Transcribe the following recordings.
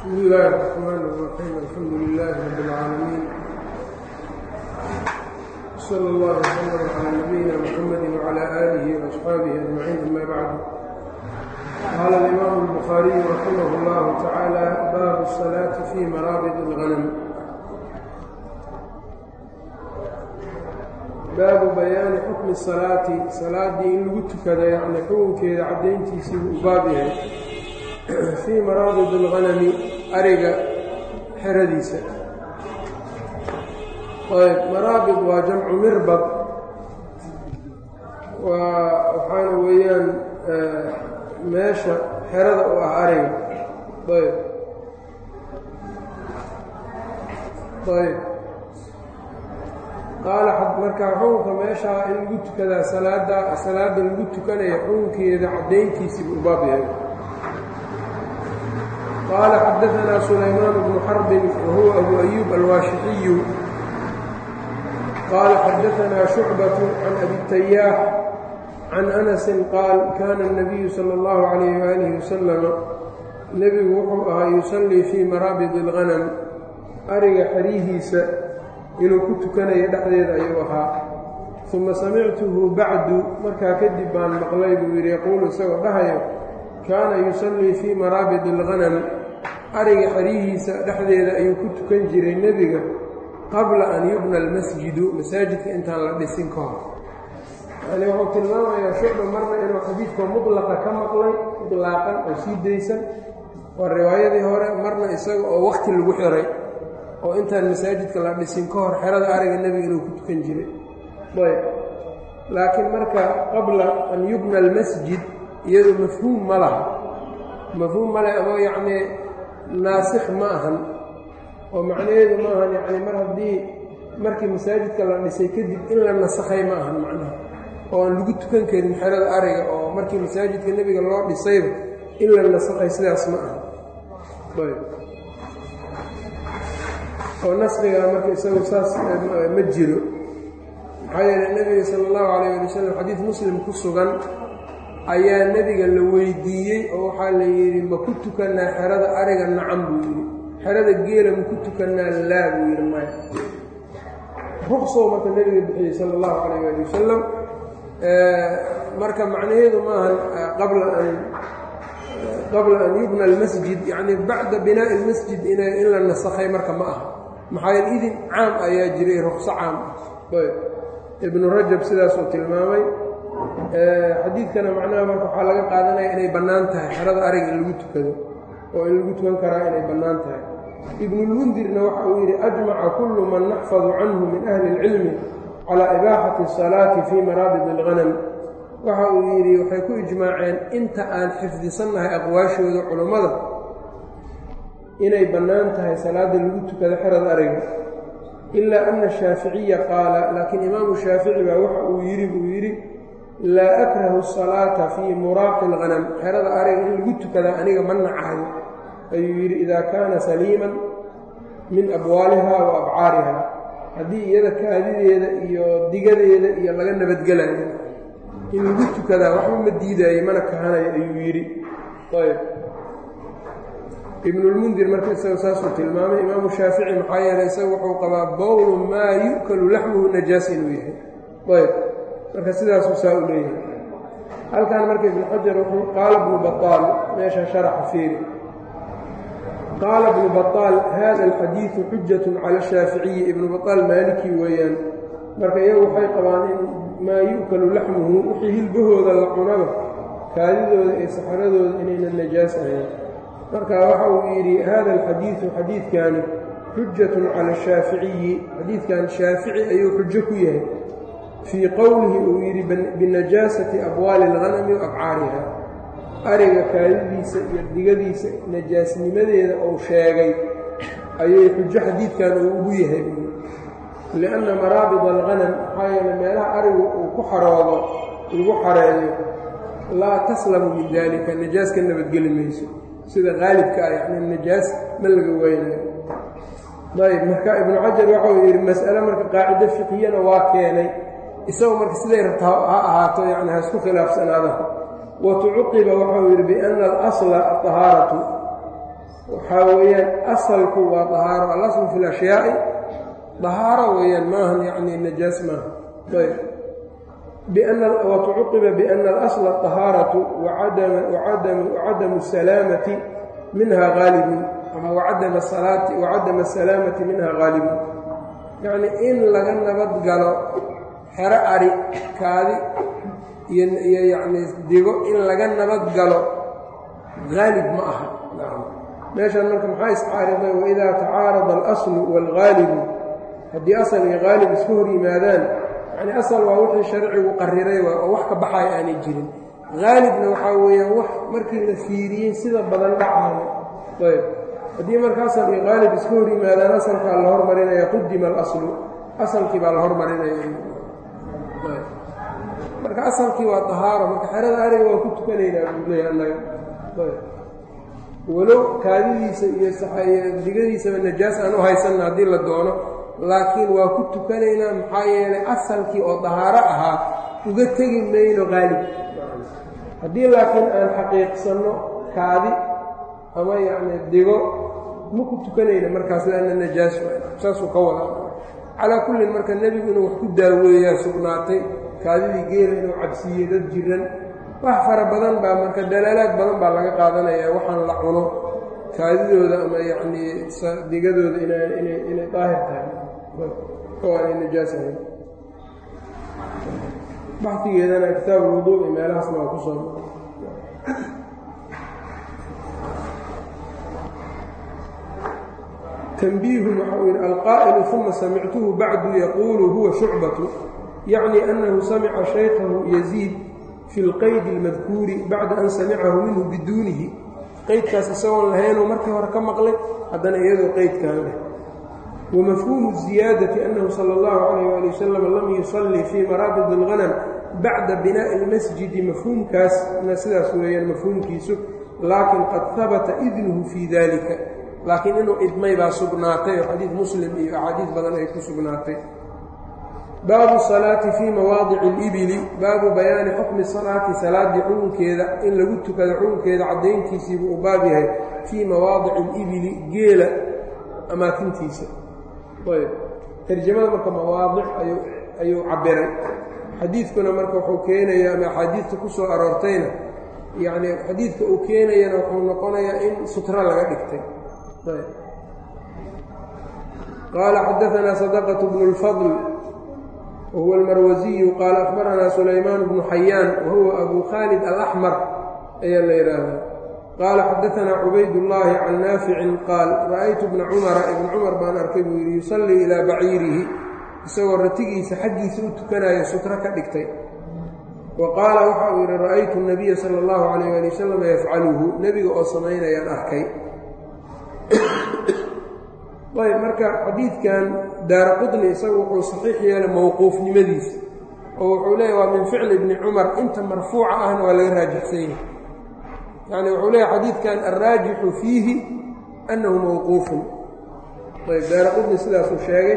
بسم الله الرحمن الرحيم الحمد لله رب العالمين صلى الله وسلم على نبينا محمد وعلى آله وأصحابه أجمعين أما بعد قال الإمام البخاري رحمه الله تعالى باب الصلاة في مرابض الغنم baabu bayaani xukmi salaati salaaddii in lagu tukada yacni xukunkeeda caddayntiisii buu u baab yahay fii maraabid alghanami ariga xeradiisa ayb maraabid waa jamcu mirbad waa waxaana weeyaan meesha xerada u ah ariga ayb ayb qaala markaa xukunka meeshaa in lagu tukadaa salaada salaada lagu tukanaya xukunkeeda caddayntiisii buu baab yahay qaala xadaanaa sulaymaan bnu xarbin wahuwa abu ayuub alwaashixiyu qaala xadaanaa shucbatu can abi tayaax can anasin qaal kaana الnabiyu salى اllahu calayh waalihi wasalama nebigu wuxuu ahaa yusallii fii maraabid اlghanam ariga xerihiisa inuu ku tukanayo dhexdeeda ayuu ahaa uma samictuhu bacdu markaa kadib baan maqlay buu yidhi yaquulu isagoo dhahayo kaana yusallii fii maraabid alghanam ariga xerihiisa dhexdeeda ayuu ku tukan jiray nebiga qabla an yubna almasjidu masaajidka intaan la dhisin ka hor yacnii wuxuu tilmaamayaa shucba marna inuu xadiidka mudlaqa ka maqlay idlaaqan oo sii daysan waa riwaayadii hore marna isaga oo wakhti lagu xiray oo intaan masaajidka la dhisin ka hor xerada ariga nebiga inuu ku tukan jiray ayb laakiin marka qabla an yubna almasjid iyadu mafhuum ma laha mafhuum ma leh ama yacnii naasikh ma ahan oo macnaheedu ma ahan yacni mar haddii markii masaajidka la dhisay kadib in la nasakhay ma ahan macnaha oo aan lagu tukan karin xerada ariga oo markii masaajidka nebiga loo dhisayba in la nasakhay sidaas ma aha ayb oo nasrigaa marka isagu saas ma jiro maxaa yeele nebiga sala allahu calayh ali wasalam xadiid muslim ku sugan ayaa nebiga la weydiiyey oo waxaa la yidhi ma ku tukannaa xerada ariga nacam buu yidhi xerada geela ma ku tukannaa laa buu yidhi maya ruqsoo marka nebiga bixiyey sala allahu calayh ali wasalam marka macnaheedu maahan qabla an qabla an yubna almasjid yacni bacda binaa'i almasjid in la nasakhay marka ma aha maxaa yeel idin caam ayaa jiray ruqso caam ah ayb ibnu rajab sidaasuu tilmaamay xadiidkana macnaha marka waxaa laga qaadanaya inay bannaan tahay xerada ariga in lagu tukado oo in lagu tukan karaa inay bannaan tahay ibnulmundirna waxa uu yidhi ajmaca kullu man naxfadu canhu min ahli اlcilmi calaa ibaaxati الsalaati fii maraabid اlghanam waxa uu yidhi waxay ku ijmaaceen inta aan xifdisannahay aqwaashooda culummada inay bannaan tahay salaadda lagu tukado xerada ariga ilaa ana shaaficiya qaala laakiin imaamu shaafici baa waxa uu yidhi buu yidhi laa akrahu asalaata fii muraaqi alghanam xerada ariga in lagu tukadaa aniga ma nacayo ayuu yidhi idaa kaana saliiman min abwaaliha wa abcaariha haddii iyada kaadideeda iyo digadeeda iyo laga nabadgelayo in lagu tukadaa waxba ma diidaayo mana kahanayo ayuu yidhi ayb ibnulmundir marka isaga saasuu tilmaamay imaamu shaafici maxaa yeelay isaga wuxuu qabaa bowlu maa yu'kalu laxmuhu najaas inuu yahay ayb marka sidaasuu saa u leeyahay halkan marka ibnu xajar wuxuu qaala bnu baaal meesha sharaxa fiiri qaala bnu baaal hada alxadiidu xujatun cala shaaficiyi ibnu baaal maaliki weeyaan marka iyagu waxay qabaan in maa yu'kalu laxmuhu wixii hilbahooda la cunaba kaadidooda iyo saxaradooda inayna najaas ahayn marka waxa uu yidhi hada alxadiidu xadiidkani xujatun cala ashaaficiyi xadiidkan shaafici ayuu xujo ku yahay fii qowlihi uu yidhi binajaasati abwaali alghanami wa abcaariha ariga kaadidiisa iyo digadiisa najaasnimadeeda uu sheegay ayay xujo xadiidkan uu ugu yahay lianna maraabid alghanam maxaa yeele meelaha arigu uu ku xaroodo lagu xareeyo laa taslamu min dalika najaas ka nabadgeli mayso sida qaalibka ah yani najaas ma laga weynayo ayb marka ibnu xajar waxau yidhi mas'ale marka qaacido fiqiyana waa keenay isagoo marka siday rabta ha ahaato yani ha isku khilaafsanaada watucuqiba waxau yidhi biana alasla aطahaaratu waxaa weeyaan asalku waa dahaaro alaslu fi lashyaai dahaaro weeyaan maahan yacni najaas maaha ayb watucuqiba biana alasla dahaaratu wacadamu salaamati minha haalibun ama wacadama salaati wacadama asalaamati minha haalibun yacni in laga nabad galo xero ari kaadi iyo iyo yacni digo in laga nabad galo haalib ma aha meeshan marka maxaa iscaariday waidaa tacaarada alaslu waalgaalibu haddii asal iyo haalib isku hor yimaadaan yacni asal waa wixii sharcigu qariray waa oo wax ka baxaya aanay jirin haalibna waxaa weeyaan wax markii la fiiriyey sida badan dhacaayo ayb haddii marka asal iyo haalib isku hor yimaadaan asalkaa la hormarinaya qudima alaslu asalkii baa la hormarinaya marka asalkii waa dahaaro marka xerada ariga waa ku tukanaynaa buuleya annaga walow kaadidiisa iyo digadiisaba najaas aan u haysanna haddii la doono laakiin waa ku tukanaynaa maxaa yeelay asalkii oo dahaaro ahaa uga tegi mayno qaalib haddii laakiin aan xaqiiqsanno kaadi ama yacni digo ma ku tukanayna markaas laanna najaas saasuu ka wadaa calaa kullin marka nebigu inuu wax ku daaweeyaa sugnaatay kaadidii geela inuu cabsiiyey dad jiran wax fara badan baa marka dalaalaad badan baa laga qaadanayaa waxaan la cuno kaadidooda ama yacnii digadooda inay daahir tahay oo aanay najaas ahayn baxdigeedana kitaab ulwuduuci meelahaasna waa ku soo تنبيه wxau yihi alqaaئل ثuma samictuhu bacdu yaqulu huwa شhucbaة yacni أnahu samca shaykahu يزيid fi اlqayd الmadkuuri bacda an samicahu minhu biduunihi qeydkaas isagoon lahaynuu markii hore ka maqlay haddana iyadoo qeydkaan leh wamafhuumu الزiyaadaةi أnahu salى الlahu عalيه ali wasalam lam yuصلii fii maraabid الغanم bacda binaaءi الmasjidi mafhuumkaasna sidaas weeyaan mafhuumkiisu laakin qad habata idnuhu fii dalika laakiin inuu idmay baa sugnaatay oo xadiid muslim iyo axaadiis badan ay ku sugnaatay baabu salaati fii mawaadici اlibili baabu bayaani xukmi salaati salaaddii xukunkeeda in lagu tukado xukunkeeda caddayntiisiibuu u baab yahay fii mawaadici اlibili geela amaakintiisa ayb tarjamada marka mawaadic ayuu cabiray xadiidkuna marka wuxuu keenayaa ama axaadiidta ku soo aroortayna yacni xadiidka uu keenayana wuxuu noqonayaa in sutro laga dhigtay qaala xadaanaa sadaqة bnu اlfadl wahuwa almarwasiyu qaala akhbaranaa sulaymaan bnu xayaan wahuwa abu khaalid alaxmar ayaa la yidhaahdaa qaala xadaanaa cubaydullaahi can naaficin qaal ra'aytu bna cumara ibna cumar baan arkay buu yidhi yusallii ilaa baciirihi isagoo ratigiisa xaggiisa u tukanayo sutro ka dhigtay wa qaala waxa uu yidhi ra'aytu nabiya sala allahu calayh ali wasalam yafcaluhu nebiga oo samaynayaan arkay ayb marka xadiidkan daara qudni isagu wuxuu saxiix yeelay mowquufnimadiisa oo wuxuu leeyahy waa min ficli bni cumar inta marfuuca ahna waa laga raajixsan yahay yacni wuxuu leeyahy xadiidkan alraajixu fiihi annahu mowquufun ayb daara qudni sidaasuu sheegay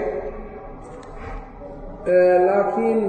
laakiin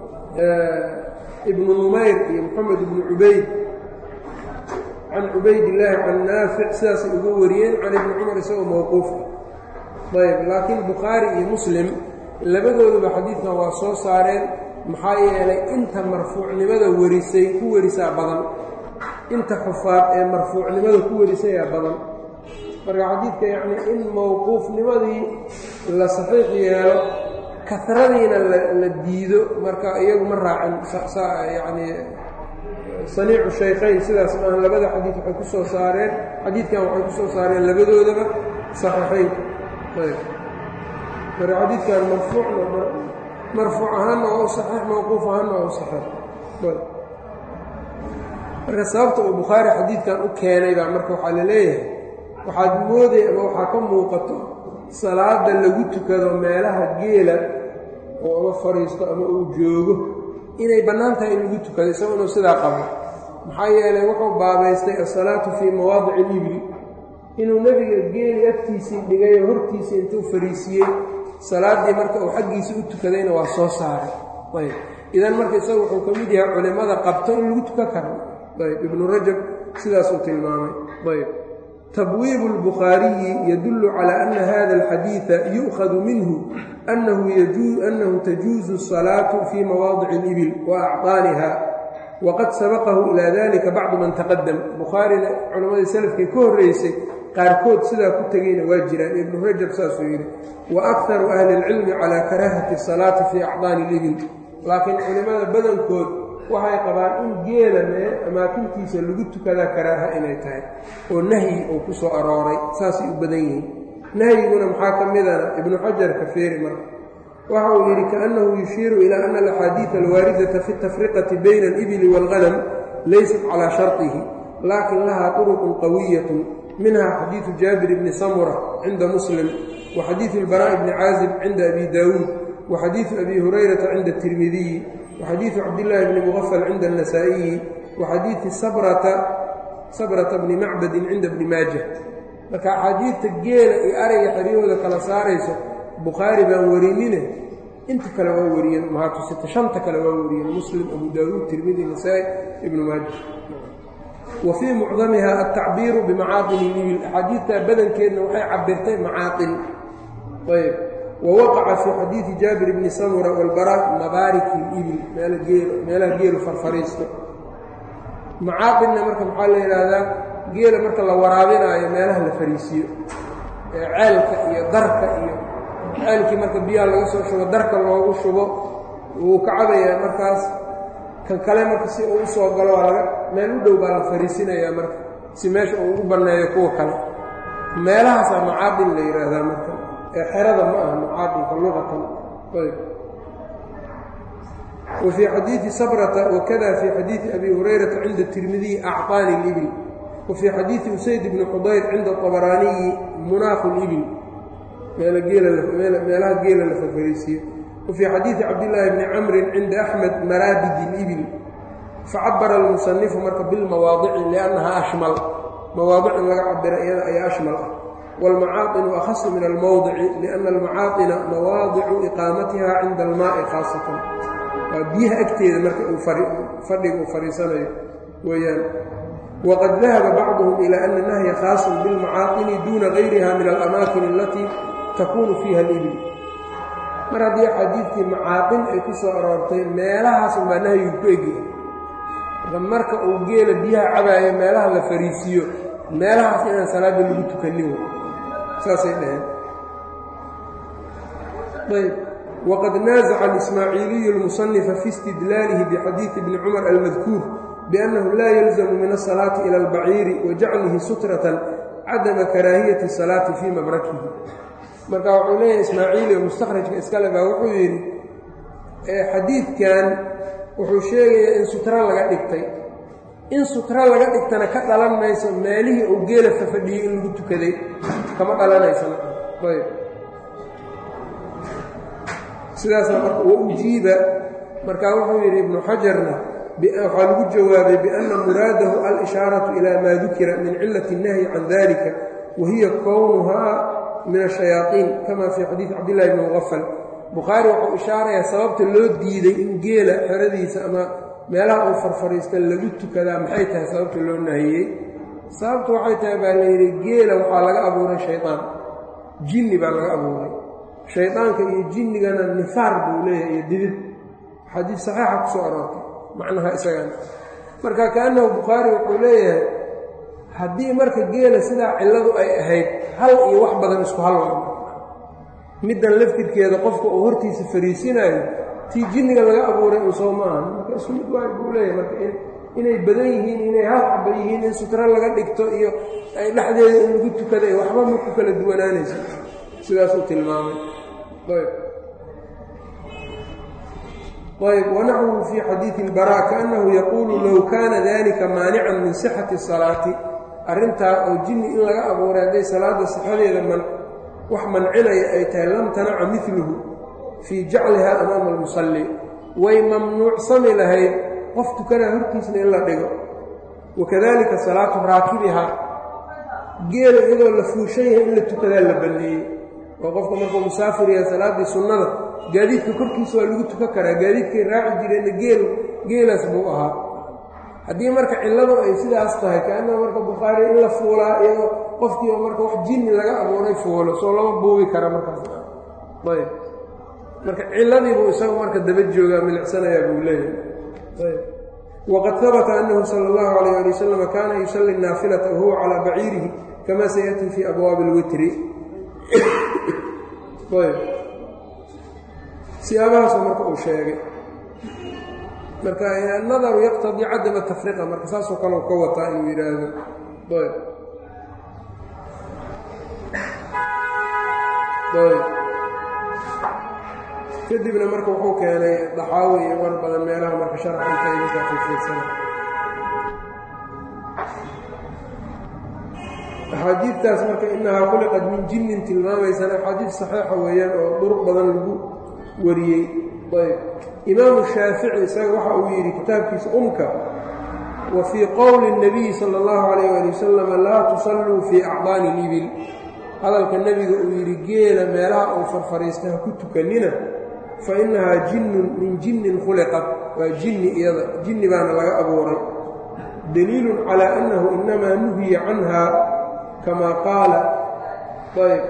ibnu numayr iyo moxamed ibnu cubayd can cubaydillaahi can naafic sidaasay uga wariyeen can ibni cumar isagoo mowquufa ayb laakiin bukhaari iyo muslim labadooduba xadiidkan waa soo saareen maxaa yeelay inta marfuucnimada warisay ku warisaa badan inta xufaad ee marfuucnimada ku warisayaa badan marka xadiidka yacni in mowquufnimadii la saxiix yeelo karadiina la diido marka iyagu ma raacin yacni saniicu shaykhayn sidaas maaha labada xadiid waxay ku soo saareen xadiidkan waxay ku soo saareen labadoodaba saxiixaynka marka xadiidkan marfuucna marfuuc ahaanna waa u saxiix mawquuf ahaanna waa u saxiix marka sababta uu bukhaari xadiidkan u keenay baa marka waxaa la leeyahay waxaad mooday ama waxaa ka muuqato salaada lagu tukado meelaha geela oo ama fadhiisto ama uu joogo inay bannaan tahay in lagu tukado isago inuu sidaa qabo maxaa yeelay wuxuu baabaystay asalaatu fii mawaadici ilibli inuu nebiga geeli agtiisii dhigay oo hortiisii intuu fariisiiyey salaaddii marka uu xaggiisii u tukadayna waa soo saaray ayb idan marka isaga wuxuu ka mid yahay culimmada qabto in lagu tukan karo ayb ibnu rajab sidaasuu tilmaamay ayb tabwiibu اlbukhaariyi yadullu calى ana hada alxadiida yu'khadu minhu annahu tajuuzu الsalaatu fii mawaadici اlibil wa acطaaniha waqad sabaqahu ilaa dalika bacdu man taqadam bukhaarina culammadii salafkii ka horreysay qaarkood sidaa ku tegeyna waa jiraan ibnu rajab saasuu yidhi wa akharu ahli اlcilmi calaa karaahati الsalaati fii acdaani اlibil laakiin culimmada badankood waxay qabaan in geela mee amaakintiisa lagu tukadaa karaaha inay tahay oo nahyi uu ku soo arooray saasay u badan yihiin nahyiguna maxaa ka midana ibnu xajar ka feeri marka waxa uu yidhi kaannahu yushiiru ilaa ana alaxaadiida alwaaridata fi tafriqati bayna alibili waalghanam laysat calaa sharطihi laakin lahaa turuqun qawiyatun minha xadiidu jaabir bni samura cinda muslim wa xadiidu اlbaraaءi bni caazib cinda abi daawuud wa xadiidu abi hurayrata cinda اtirmidiyi wa xadiidu cabdillaahi bni mugafal cinda الnasaa'iyi wa xadiidi sabrata bni macbadin cinda bni maaja marka axaadiidta geela iyo arayga xeryahooda kala saarayso bukhaari baan warinine inta kale waa wariyeen mahaatusita shanta kale waa wariyeen muslim abu daawuud tirmidi nasaa-i ibnu maaja wa fii mucdamiha altacbiiru bimacaaqin ilibil axaadiidtaa badankeedna waxay cabirtay macaaqin ayb wa waqaca fii xadiidi jaabir bni samura walbaraa mabaariki libil meelaha geelu farfariisto macaaqinna marka maxaa la yidhaahdaa geela marka la waraabinaayo meelaha la fariisiyo ee ceelka iyo darka iyo ceelkii marka biyaha laga soo shubo darka loogu shubo wuu ka cabayaa markaas kan kale marka si uu usoo galo waa laga meel u dhow baa la fariisinayaa marka si meesha uu u banneeyo kuwa kale meelahaasaa macaaqin la yidhaahdaa marka ee xerada ma aha macaaqinka luqatan ayb wa fii xadiidi sabrata wakada fii xadiidi abi hurayrata cinda tirmidiyi acطaani اlibil wa fii xadiidi usayd bni xudayr cinda طabaraaniyi munaaqu اlibil meelaha geela la farfariisiyo wa fii xadiidi cabdillaahi bni camrin cinda axmed maraabidi اlibil facabara almusanifu marka bilmawaadici liannaha ashmal mawaadic in laga cabira iyada ayaa ashmal ah wاlmacaaqinu akhasu min almowdici lianna almacaaطina mawaadicu iqaamatiha cinda almaai khaasatan waa biyaha agteeda marka uu fadhiga uu fadhiisanayo weeyaan waqad dahaba bacduhum ilaa ana nahya khaasun bilmacaaqini duuna gayriha min alamaakin alatii takuunu fiiha alibil mar haddii axaadiidkii macaaqin ay ku soo aroortay meelahaas unbaa nahyigu ku egyahay marka marka uu geela biyaha cabaayo meelaha la fariisiiyo meelahaas inaan salaadda lagu tukanin saasay dhaheen ayb wqad naaزca اlismaaciiliyu اlmusanifa fi istidlaalihi bixadiidi bni cumar almadkuur biannahu laa yalzamu min asalaati ila albaciiri wa jaclihi sutratan cadama karaahiyati الsalaati fii mabrakihi marka wuxuu leeyahay ismaaciili oo mustakhrajka iskale baa wuxuu yidhi xadiidkan wuxuu sheegayaa in sutra laga dhigtay in sutra laga dhigtana ka dhalan mayso meelihii uu geela fafadhiyey in lagu tukaday kama dhalanaysana ayb sidaasna marka wa ujiiba markaa wuxuu yidhi ibnu xajarna waxaa lagu jawaabay bianna muraadahu al-ishaaratu ilaa maa dukira min cilati الnahyi can dalika wa hiya kownuhaa min ashayaaطiin kama fii xadiidi cabdillahi bni mugafal bukhaari wuxuu ishaarayaa sababta loo diiday in geela xeradiisa ama meelaha uu farfariista lagu tukadaa maxay tahay sababta loo nahiyey sababta waxay tahay baa layidhi geela waxaa laga abuuray shayطaan jinni baa laga abuuray shaydaanka iyo jinnigana nifaar buu leeyahay iyo didid xadiis saxiixa ku soo aroortay macnaha isagana marka kaannahu bukhaari wuxuu leeyahay haddii marka geela sidaa cilladu ay ahayd hal iyo wax badan isku hal wa middan laftirkeeda qofka uu hortiisa fariisinayo tii jinniga laga abuuray uu soo maahan marka isku mid waay buu leeyahay marka inay badan yihiin inay hal xaba yihiin in sutro laga dhigto iyo ay dhexdeeda in lagu tukada iyo waxba ma ku kala duwanaanaysa sidaasuu tilmaamay ayb wanaxwuhu fii xadiidi اlbaraa kaannahu yaquulu low kaana dalika maanican min sixati الsalaati arrintaa oo jinni in laga abuuray hadday salaadda sixadeeda wax mancinaya ay tahay lam tanaca miluhu fii jacliha amaama almusalli way mamnuucsami lahayd qof tukanaa hortiisna in la dhigo wakadalika salaatu raakibiha geela iyadoo la fuushan yahay in la tukadaa la banneeyey oo qofka markuu musaafir yahay salaaddii sunnada gaadiidka korkiisa waa lagu tukan karaa gaadiidkay raaci jireenna geel geelaas buu ahaa haddii marka cilladu ay sidaas tahay kaannaha marka bukhaari in la fuulaa iyadoo qofkii oo marka wax jinni laga abuuray foolo soo lama buubi kara markaas ayb marka ciladiibuu isagu marka daba joogaa milicsanayaa buu leeyahay ayb wqad habta anahu salى اllahu alayh ali wasalam kaana yusali naafilata wahuwa calaa baciirihi kama sayati fi abwaabi اlwitri ayb siyaabahaasoo marka uu sheegay marka nadaru yaqtadii cadama tafriqa marka saasoo kale u ka wataa inuu yidhaahdo ayb ayb kadibna marka wuxuu keenay daxaawi iyo war badan meelaha marka sharaxinta markaa fiirfiirsana axaadiidtaas marka inahaa khuliqad min jinnin tilmaamaysana axaadiid saxiixa weeyaan oo duruq badan lagu wariyey ayb imaamu shaafici isaga waxa uu yidhi kitaabkiisa umka wa fii qowli الnabiyi salى اllahu alayh ali wasalam laa tusalluu fii acdaani libil hadalka nebiga uu yidhi geela meelaha uu farfariista ha ku tukanina fa innahaa jinnun min jinnin khuliqat waa jinni iyada jinni baana laga abuuray daliilun calaa annahu inamaa nuhiya canha kamaa qaala ayb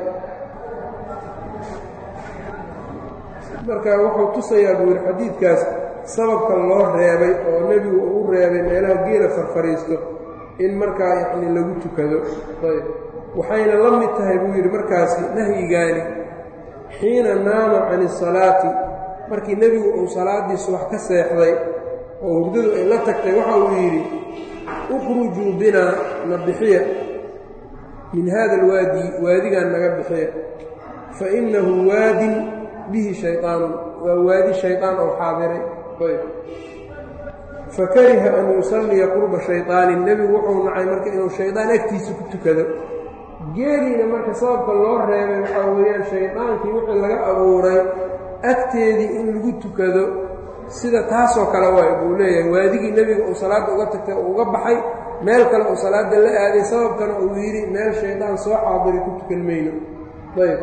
marka wuxuu tusayaa buu yidhi xadiidkaas sababka loo reebay oo nebigu uu u reebay meelaha geela farfariisto in markaa yacni lagu tukado ayb waxayna la mid tahay buu yidhi markaasi nahyigaani xiina naama can isalaati markii nebigu uu salaaddii subax ka seexday oo hurdadu ay la tagtay waxa uu yidhi ukhrujuu binaa na bixiya min hada alwaadi waadigan naga bixiya fa innahu waadin bihi shayطaanun waa waadi shayطaan oo xaadiray ayb fakariha an yusalliya qurba shayطaanin nebigu wuxuu nacay marka inuu shaydaan agtiisa ku tukado geeliina marka sababka loo reebay waxaa weeyaan shaydaankii wixii laga abuuray agteedii in lagu tukado sida taasoo kale waay buu leeyahay waadigii nebiga uu salaadda uga tagtay oo uga baxay meel kale uu salaadda la aaday sababkana uu yidhi meel shaydaan soo xaadiray ku tukan mayno ayb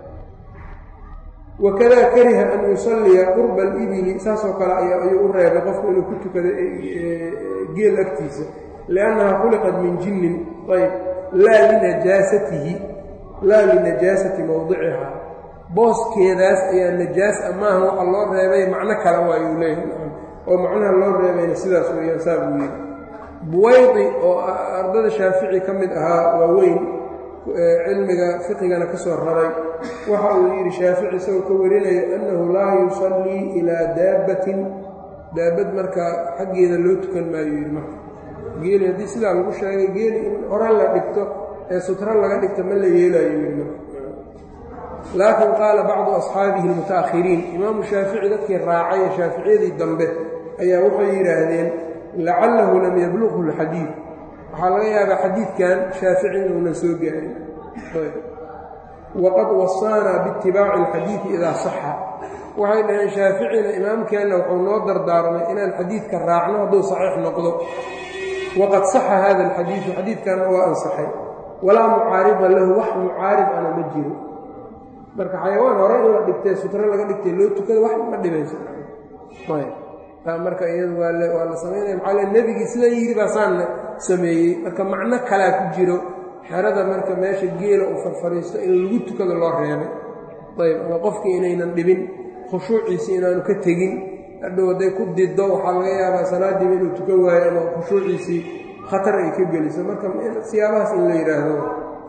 wakadaa kariha an yusalliya qurba alibili saasoo kale ayuu u reebay qofku inuu ku tukado geel agtiisa liannaha khuliqat min jinnin ayb laa linajaasatihi laa linajaasati mowdicihaa booskeedaas ayaa najaas a maaha waxa loo reebay macno kale waayuu leeyahay oo macnaha loo reebayna sidaas weeyaan saa buu yidhi buwaydi oo ardada shaafici ka mid ahaa waa weyn cilmiga fiqigana ka soo raray waxa uu yidhi shaafici isagoo ka warinaya annahu laa yusallii ilaa daabbatin daabad markaa xaggeeda loo tukan maayo yidhi marka geeli haddii sidaa lagu sheegay geeli in hore la dhigto ee sutro laga dhigto ma la yeelayo yidhi marka laakiin qaala bacdu asxaabihi almuta'akhiriin imaamu shaafici dadkii raacay ee shaaficiyadii dambe ayaa waxay yidhaahdeen lacallahu lam yablughu alxadiid waxaa laga yaabaa xadiidkan shaafici inuunan soo gaarin waqad wasaanaa biitibaaci alxadiidi idaa saxa waxay dhaheen shaaficina imaamkeenna wuxuu noo dardaarmay inaan xadiidka raacno hadduu saxiix noqdo waqad saxa hada alxadiidu xadiidkanna waa ansaxay walaa mucaarida lahu wax mucaarib ana ma jiro marka xayawaan hore in la dhigtay sutro laga dhigtay loo tukada wax ma dhibayso marka iyadu waa la samaynaya maxaa le nebigii sidan yidhi baa saanna sameeyey marka macno kalaa ku jiro xerada marka meesha geela uu farfariisto in lagu tukado loo reebay ayb ama qofkii inaynan dhibin khushuuciisii inaanu ka tegin hadhow hadday ku diddo waxaa laga yaabaa salaadiiba inuu tukan waayo ama khushuuciisii khatar ay ka geliso marka siyaabahaas in la yidhaahdo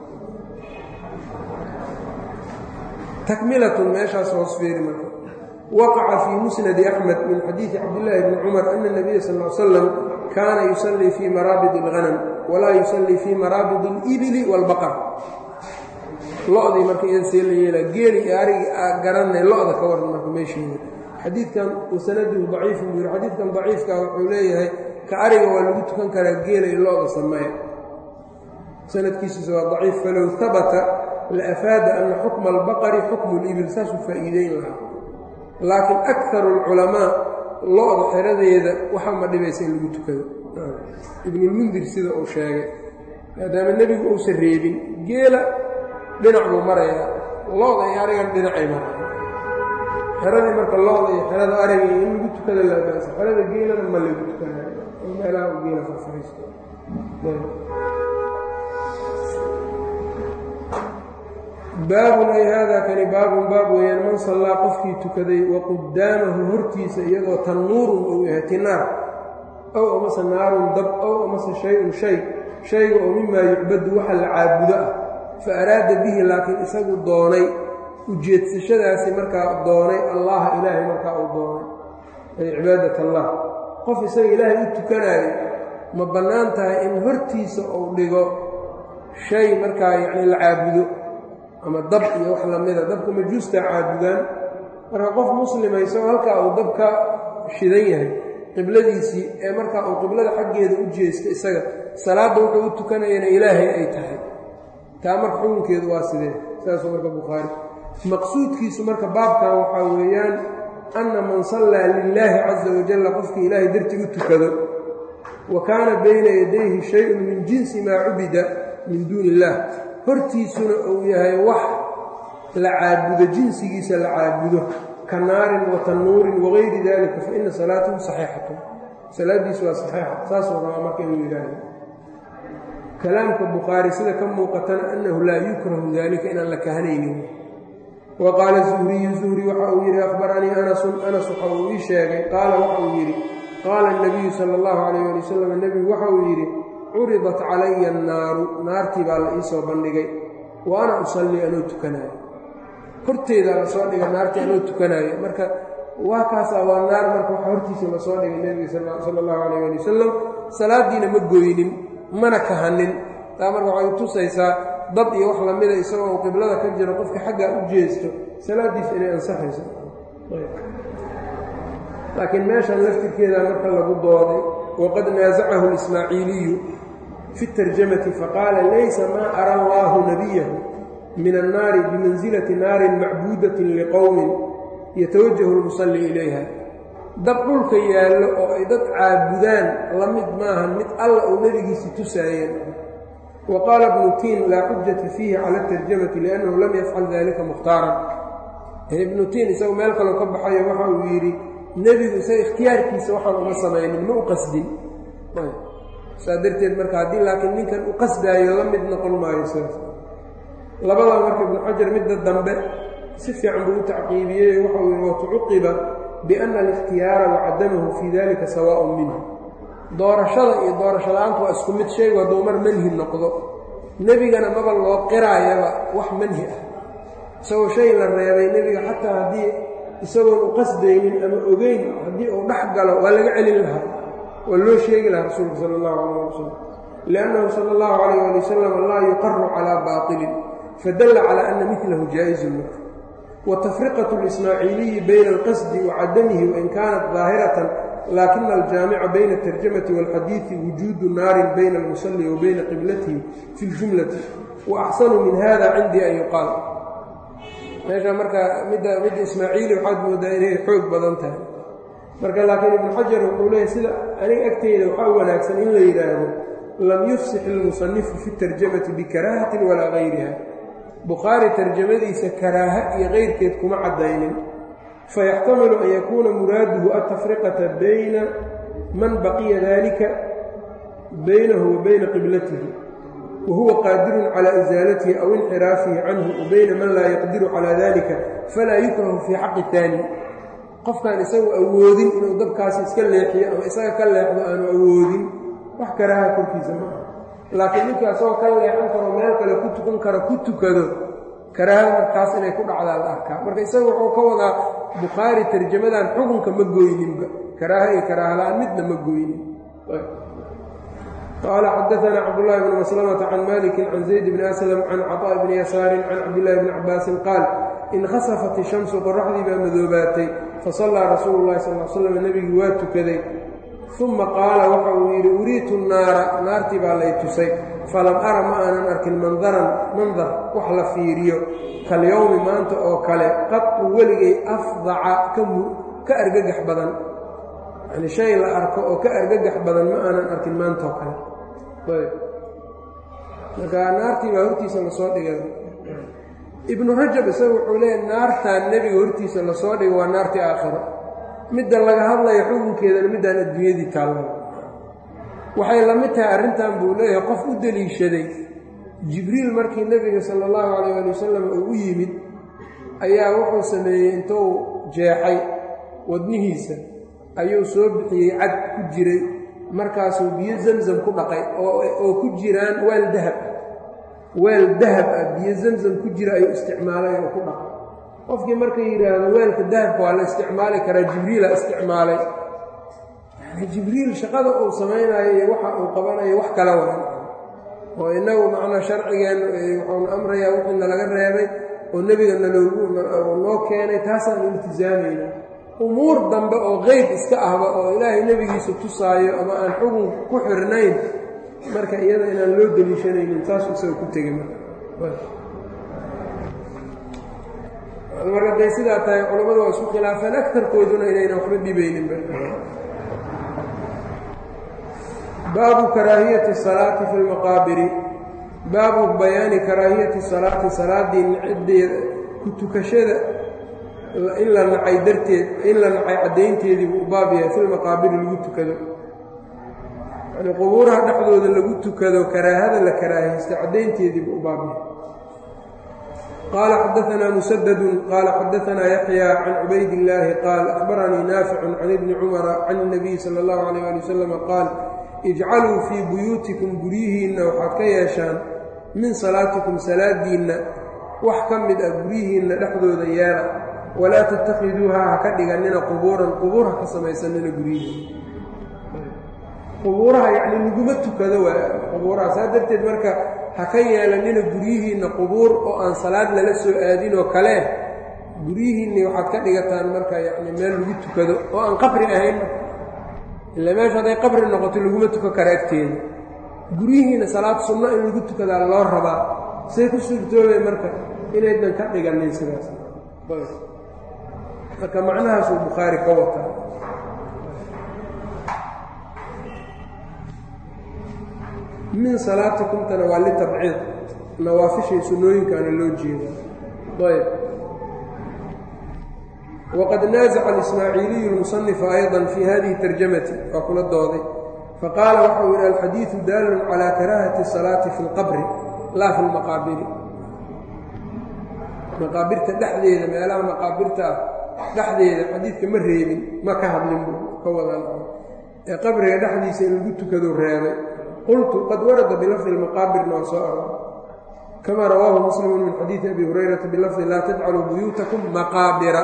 takmilatun meeshaas hoos feeri marka waqaca fii musnadi axmed min xadiidi cabdillaahi bni cumar ana nabiya sal l slam kaana yusallii fii maraabid اlghanam walaa yusallii fii maraabid اlibili wاlbaqar lo-dii marka idan see la yeelaa geeli iyo arigii garanay lo-da ka waran marka meeshiida xadiidkan wasanaduhu daciifun buu yiri xadiidkan daciifka wuxuu leeyahay ka ariga waa lagu tukan karaa geela iyo lo-da sameeya sanadkiisisa waa daciif falow habata la afaada ana xukma albaqari xukmu libil saasuu faa'iideyn lahaa laakiin akaru alculamaa lo-da xeradeeda waxa ma dhibaysa in lagu tukado ibnulmundir sida uu sheegay maadaama nebigu uusan reebin geela dhinac buu marayaa lo-da iyo arigan dhinacay mara xeradii marka lo-da iyo xerada ariga in lagu tukada laabaaso xerada geelana ma lagu tukanayo oo meelaha u geela farfariisto baabun ay haadaa kani baabun baab weeyaan man sallaa qofkii tukaday wa qudaamahu hortiisa iyadoo tannuurun uu yahay tinaar ow amase naarun dab ow amase shay-un shay shayga oo mimaa yucbadu waxa la caabudo ah fa araada bihi laakiin isagu doonay ujeedsashadaasi markaa doonay allaha ilaahay markaa uu doonay ay cibaadat allah qof isaga ilaahay u tukanaayo ma bannaan tahay in hortiisa uu dhigo shay markaa yacni la caabudo ama dab iyo wax lamida dabka majuustaa caabudaan marka qof muslima isagoo halkaa uu dab ka shidan yahay qibladiisii ee markaa uu qiblada xaggeeda u jeesto isaga salaadda wuxuu u tukanayana ilaahay ay tahay taa marka xukunkeedu waa sidee saasuu marka bukhaari maqsuudkiisu marka baabkan waxaa weeyaan anna man sallaa lilaahi caza wajalla qofkii ilaahay dartii u tukado wa kaana bayna yadayhi shay-un min jinsi maa cubida min duuni illaah hortiisuna uu yahay wax la caabudo jinsigiisa la caabudo ka naarin wa tannuurin wagayri dalika fa ina salaatahu saxiixatun salaaddiisu waa saxiixa saasuu rabaa marka inuu yidhaahdo kalaamka bukhaari sida ka muuqatana annahu laa yukrahu dalika inaan la kahanaynin wa qaala zuhriyu zuhri waxa uu yidhi akhbaranii anasun anas waxa uu ii sheegay qaala waxa uu yidhi qaala nabiyu sala allahu calayh ali wasalam nebigu waxa uu yidhi curidat calaya annaaru naartii baa la iisoo bandhigay wa ana usallii anoo tukanaayo horteedaa lasoo dhigay naartii anoo tukanaayo marka waa kaasaa waa naar marka waxa hortiisa lasoo dhigay nebiga sala allahu calayh ali wasalam salaaddiina ma gooynin mana kahanin taa marka waxay tusaysaa dab iyo wax lamida isagoo uu qiblada ka jiro qofka xaggaa u jeesto salaaddiisa inay ansaxayso laakiin meeshan laftirkeeda marka lagu dooday waqad naasacahu lismaaciiliyu fi tarjamati faqaala laysa maa ara allaahu nabiyahu min annaari bimansilati naarin macbuudatin liqowmin yatawajahu lmusalli ilayha dab dhulka yaallo oo ay dad caabudaan la mid maahan mid alla uu nebigiisi tusaayeen wa qaala ibnu tiin laa xujata fiihi cala atarjamati liannahu lam yafcal dalika mukhtaaran ibnu tiin isagu meel kaloo ka baxayo waxa uu yidhi nebigu isaga ikhtiyaarkiisa waxaan uma samaynin ma u qasdin saa darteed marka haddii laakiin ninkan u qasdaayo la mid noqon maayo sidaas labadaa marka ibnu xajar midda dambe si fiican buu u tacqiibiyey waxau yihi watucuqiba biana alikhtiyaara wacadamahu fii dalika sawaaءun minhu doorashada iyo doorasho la-aantu waa isku mid shaygu hadduu mar manhi noqdo nebigana maba loo qiraayaba wax manhi ah isagoo shay la reebay nebiga xataa haddii isagoon u qasdaynin ama ogeyn haddii uu dhex galo waa laga celin lahaa waa loo sheegi lahaa rasuulka sala allahu calayh wasalam liannahu sala allahu calayh ali wasalam laa yuqaru calaa baatilin fadalla calaa ana midlahu jaa-izun marka watafriqatu lismaaciiliyi bayna alqasdi wa cadamihi wain kaanat daahiratan laakina aljaamica bayna atarjamati waalxadiidi wujuudu naarin bayna almusalli wa bayna qiblatihi fi ljumlati wa axsanu min hada cindii an yuqaal meesha marka midda midda ismaaciili waxaad moodaa inay xoog badan tahay marka laakiin ibnu xajar wuxuu leeyahy sida aniga agteyda waxaa wanaagsan in la yidhaahdo lam yufsix ilmusanifu fi tarjamati bikaraahatin walaa gayriha bukhaari tarjamadiisa karaaha iyo keyrkeed kuma caddaynin fayaxtamilu an yakuuna muraaduhu altafriqata bayna man baqiya dalika baynahu wa bayna qiblatihi wahuwa qaadirun calى isaalatihi aw inxiraafihi canhu wa bayna man laa yaqdiru calى dalika falaa yukrahu fii xaqi taani qofkaan isagu awoodin inuu dabkaasi iska leexiyo ama isaga ka leexdo aanu awoodin wax karaaha korkiisa ma aha laakiin ninka isagoo ka leexan karo meel kale ku tukan karo ku tukado karaaha markaas inay ku dhacdaa la arkaa marka isaga wuxuu ka wadaa bukhaari tarjamadan xukunka ma gooyninba karaaha iyo karaaha la-aan midna ma gooynin qال xdثna cبdاللh بن مسلمة عن mالك عن زيد بن أسلم عن cطاء بن يسار عن cبداللh بن cabاaس qاaل انkhasفت الشhمس qoرaxdii baa madoobaatay faصلىa rasuul الlahi صلى اه sلم nebigii waa tukaday ثuma qaala waxa uu yidhi uriitu الnaara naartii baa lay tusay falam ara ma aanan arkin mandaran mandar wax la fiiriyo kalyowmi maanta oo kale qadcu weligay afdaca ka argagax badan yani shay la arko oo ka argagax badan ma aanan arkin maantaoo kale marka naartii baa hortiisa lasoo dhigay ibnu rajab isaga wuxuu leeyahy naartaan nebiga hortiisa lasoo dhigay waa naartii aakhiro midda laga hadlayo xukunkeedana middaan adduunyadii taalla waxay la mid tahay arrintan buu leeyahay qof u deliishaday jibriil markii nebiga sala allahu calayh ali wasalam uu u yimid ayaa wuxuu sameeyey intuu jeexay wadnihiisa ayuu soo bixiyey cad ku jiray markaasuu biyo zamzam ku dhaqay oo ku jiraan weel dahab ah weel dahab ah biyo zamzam ku jira ayuu isticmaalay oo ku dhaqay qofkii marka yidhaahdo weelka dahabka waa la isticmaali karaa jibriila isticmaalay yani jibriil shaqada uu samaynayo iyo waxa uu qabanayo wax kala wadan oo innagu macnaa sharcigeen wuxuuna amrayaa wixii nalaga reebay oo nebiga naloogu noo keenay taasaan iltisaamayna umuur dambe oo qeyb iska ahba oo ilaahay nebigiisa tusaayo ama aan xugun ku xirnayn marka iyada inaan loo deliishanaynin taasuu isaga ku tegey marka day sidaa tahay culammadu waa isku khilaafeen agtarkooduna inaynan waxba dhibaynin baabu karaahiyati salaati fi lmaqaabiri baabu bayaani karaahiyati salaati salaaddii niciddeeda ku tukashada in la nacay darteed in la nacay caddaynteedii buu baab yahay fi lmaqaabiri lagu tukado yani qubuuraha dhexdooda lagu tukado karaahada la karaahaysta caddaynteedii buu u baab yahay qaala xadaanaa musadadun qaala xadaanaa yaxya can cubayd illaahi qaal akhbaranii naaficun can ibni cumara can اnabiy sala اllahu alayh ali wasalam qaal ijcaluu fii buyuutikum guryihiinna waxaad ka yeeshaan min salaatikum salaadiinna wax ka mid ah guryihiinna dhexdooda yeela walaa tattakhiduuha ha ka dhigannina qubuuran qubuur ha ka samaysanina guryihiina qubuuraha yacni laguma tukado waa qubuuraha saa darteed marka ha ka yeelanina guryihiinna qubuur oo aan salaad lala soo aadin oo kale guryihiinni waxaad ka dhigataan marka yacni meel lagu tukado oo aan qabri ahayn ila meesha hadday qabri noqoto laguma tukan kara agteeda guryihiina salaad sunno in lagu tukadaa loo rabaa say ku suurtoobay marka inaydan ka dhiganin sidaas marka macnahaasuu bukhaari ka wataa min salaatikumtana waa litabciid nawaafishay sunnooyinkaana loo jeeda ayb wqad naaزca اlismaaciiliyu اlmusanifa ayضa fi hadihi tarjamati waa kula dooday faqaala waxau yidhi alxadiiثu daalun calى karaahati الsalaati fi اlqabri laa fi اlmaqaabiri maqaabirta dhexdeeda meelaha maqaabirta ah dhexdeeda xadiidka ma reebin ma ka hadlin buu ka wadan ee qabriga dhexdiisa in lagu tukado reebay qultu qad warada bilafdi اlmaqaabirna waa soo aroor kama rawaahu muslimu min xadiidi abi hurayrata bilafdi laa tajcaluu buyuutakum maqaabira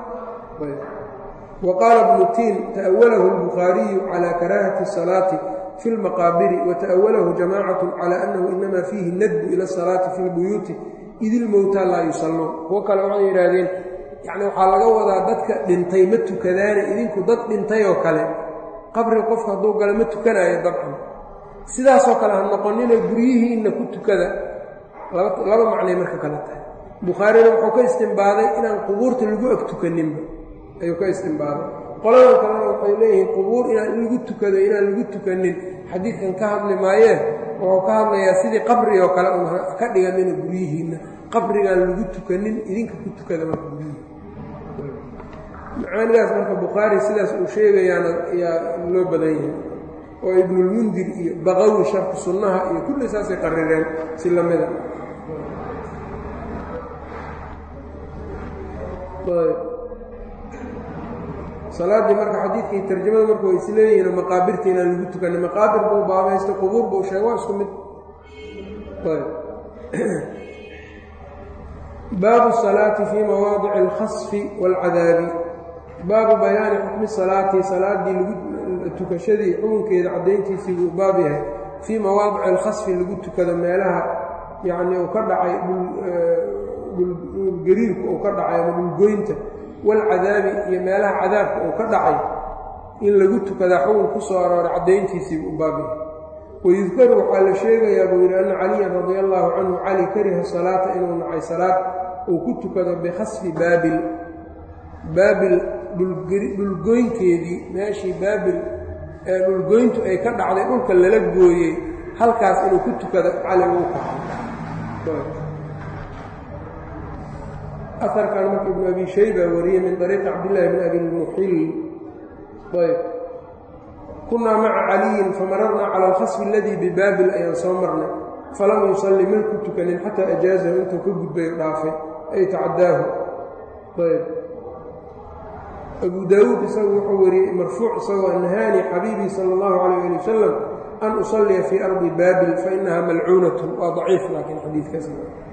وqاaل بن tin تأwlh الbخاaرiyu عlى كراهة الصلاaة في المqاabر وتأwlh جamاcaة عlى أنhu inma فيhi ndb ilى الصلاaةi في الbuyuuti id ilmowtى laa yusaluun kuwo kale waxay yidhaahdeen yani waxaa laga wadaa dadka dhintay ma tukadaane idinku dad dhintay oo kale qabri qofka hadduu galo ma tukanayo dabcan sidaasoo kale ha noqonina guryihiinna ku tukada laba macnay marka kale tahay bukhaarina wuxuu ka istimbaaday inaan qubuurta lagu ag tukaninba ayuu ka istimbaaday qoladan kalena waxay leeyihiin qubuur inaan in lagu tukado inaan lagu tukanin xadiidkan ka hadli maayee wuxuu ka hadlayaa sidii qabri oo kale un ka dhiganina guryihiinna qabrigaan lagu tukanin idinka ku tukada marka guryihi macaanidaas marka bukhaari sidaas uu sheegayaana ayaa loo badan yahay oo ibnulmundir iyo baqawi sharku sunnaha iyo kulli saasay qarireen si lamida salaaddii marka xadiidkii tarjamada marka way isleeyihiin maqaabirta inaan lagu tukanin maqaabir buu baabaysta qubuur buu sheeg waa isku mid baabu salaati fii mawaadici alkhasfi waalcadaabi baabu bayaani xukmi salaati salaaddii lagu tukashadii xukunkeeda caddayntiisii buu baab yahay fii mawaadici alkhasfi lagu tukado meelaha yacnii uu ka dhacay dhulgariirku uu ka dhacay ama dhulgoynta walcadaabi iyo meelaha cadaabka uu ka dhacay in lagu tukadaa xukun ku soo arooray caddayntiisii buu baab yahay wayudkaru waxaa la sheegayaa buu yidhi anna caliyan radia allaahu canhu cali kariha salaata inuu nacay salaad uu ku tukado bikhasfi baabil baabil dhulgoynteedii meeshii baabil ee dhulgoyntu ay ka dhacday dhulka lala gooyey halkaas inuu ku tukado cali uu kaxay aarkan marka ibnu abi shayba wariyey min ariiqi cabdillaahi bn abi lmuxil ayb kunaa maca caliyin famararnaa cala alkhasfi aladii bibaabil ayaan soo marnay falam yusalli man ku tukanin xataa ajaazahu intuu ka gudbay dhaafay ay tacadaahu ayb abu daawuud isagu wuxuu wariyey marfuuc isagoo nahaani xabiibii sala allahu calayh ali wasalam an usalliya fii ardi baabil fainaha malcuunatun waa daciif laakiin xadiidkaas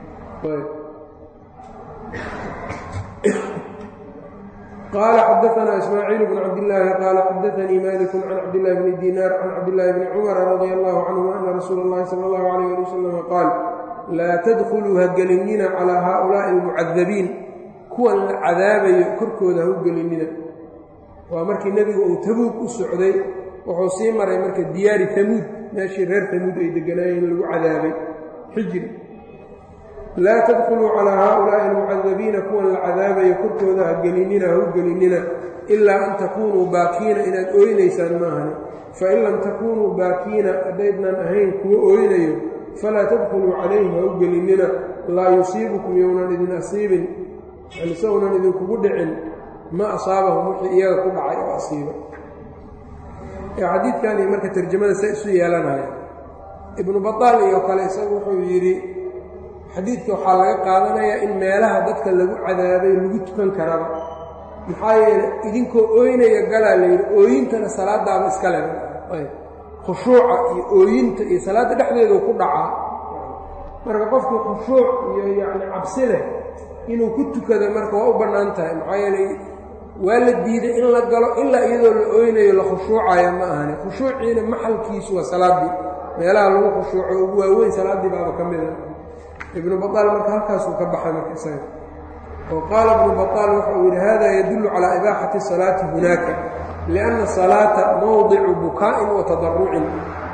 qaala xadaanaa ismaaciil bn cabdillaahi qaala xadaanii maliku can cabdillahi bni dinaar can cabdillaahi bni cumara radia allahu canhuma ana rasuula اllahi sala allahu alayh ali wasalam qaal laa tadkhuluu ha gelinina calaa haaulaa'i almucadabiin kuwan la cadaabayo korkooda ha u gelinina waa markii nebigu uu tabuug u socday wuxuu sii maray marka diyaari tamuud meeshii reer tamuud ay deganaayeen lagu cadaabay xijri laa tadkhuluu calaa haaulaa'i almucadabiina kuwan la cadaabayo korkooda ha gelinina ha u gelinina ilaa an takuunuu baakiina inaad ooynaysaan maahane fain lam takuunuu baakiina haddaydnan ahayn kuwa ooynayo falaa tadkhuluu calayhim ha u gelinina laa yusiibukum younan idin asiibin isagounan idinkugu dhicin ma asaabahum wixii iyaga ku dhacay oo asiiba xadiidkan iyo marka tarjamada sa isu yeelanaya ibnu bataal iyo kale isagu wuxuu yidhi xadiidka waxaa laga qaadanayaa in meelaha dadka lagu cadaabay lagu tukan karaba maxaa yeeley idinkoo ooynaya galaa la yidhi ooyintana salaadaaba iska le khushuuca iyo ooyinta iyo salaadda dhexdeedu ku dhacaa marka qofkii khushuuc iyo yacni cabsi leh inuu ku tukado marka waa u bannaan tahay maxaa yeeley waa la diiday in la galo ilaa iyadoo la ooynayo la khushuucaya ma ahani khushuuciina maxalkiisu waa salaaddii meelaha lagu khushuuco ugu waaweyn salaaddii baaba ka mida ibnu bataal marka halkaasuu ka baxay marka isaga oo qaala ibnu bataal waxa uu yidhi hada yadullu calaa ibaaxati salaati hunaaka lianna salaata mowdicu bukaa'in wa tadarucin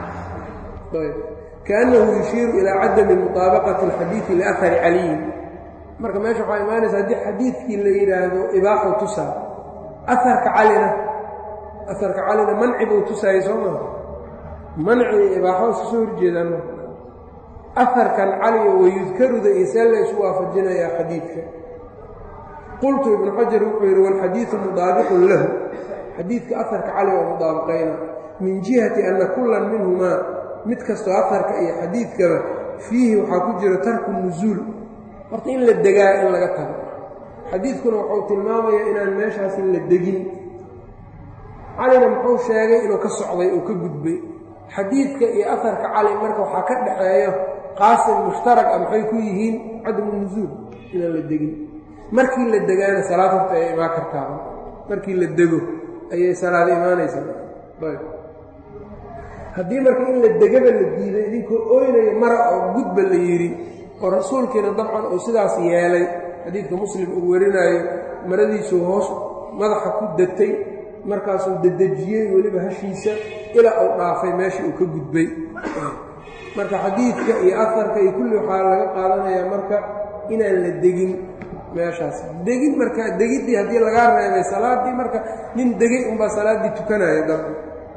kaannahu yushiiru ilaa cadami muطaabaqati alxadiidi liahari caliyin marka meesha waxaa imaanaysa haddii xadiidkii la yidhaahdo ibaaxu tusaa aarka calina aharka calina manci buu tusaayey soo maa manci iyo ibaaxo iska soo horjeedaan aharkan caliga wayudkaruda iyo see la isu waafajinayaa xadiidka qultu ibnu xajar wuxuu yidhi walxadiidu mudaabiqun lahu xadiidka aharka cali oo mudaabaqayna min jihati anna kullan minhumaa mid kastoo aharka iyo xadiidkaba fiihi waxaa ku jira tarku nusuul horta in la degaa in laga tago xadiidkuna wuxuu tilmaamayaa inaan meeshaasi la degin calina muxuu sheegay inuu ka socday oo ka gudbay xadiidka iyo aharka cali marka waxaa ka dhaxeeyo qaasim mushtarak ah maxay ku yihiin cadamu nusuul inaan la degin markii la degaana salaad horta ay imaan kartaaba markii la dego ayay salaada imaanaysaa ayb haddii marka in la degaba la diiday idinkoo ooynayo mara oo gudba la yidhi oo rasuulkiina dabcan uu sidaas yeelay xadiidka muslim uu warinaayo maradiisuu hoos madaxa ku datay markaasuu dedejiyey weliba hashiisa ilaa uu dhaafay meeshii uu ka gudbay marka xadiidka iyo afarka iyo kulli waxaa laga qaadanayaa marka inaan la degin meeshaas degin marka degiddii haddii lagaa reebay salaaddii marka nin degay unbaa salaaddii tukanaya dabka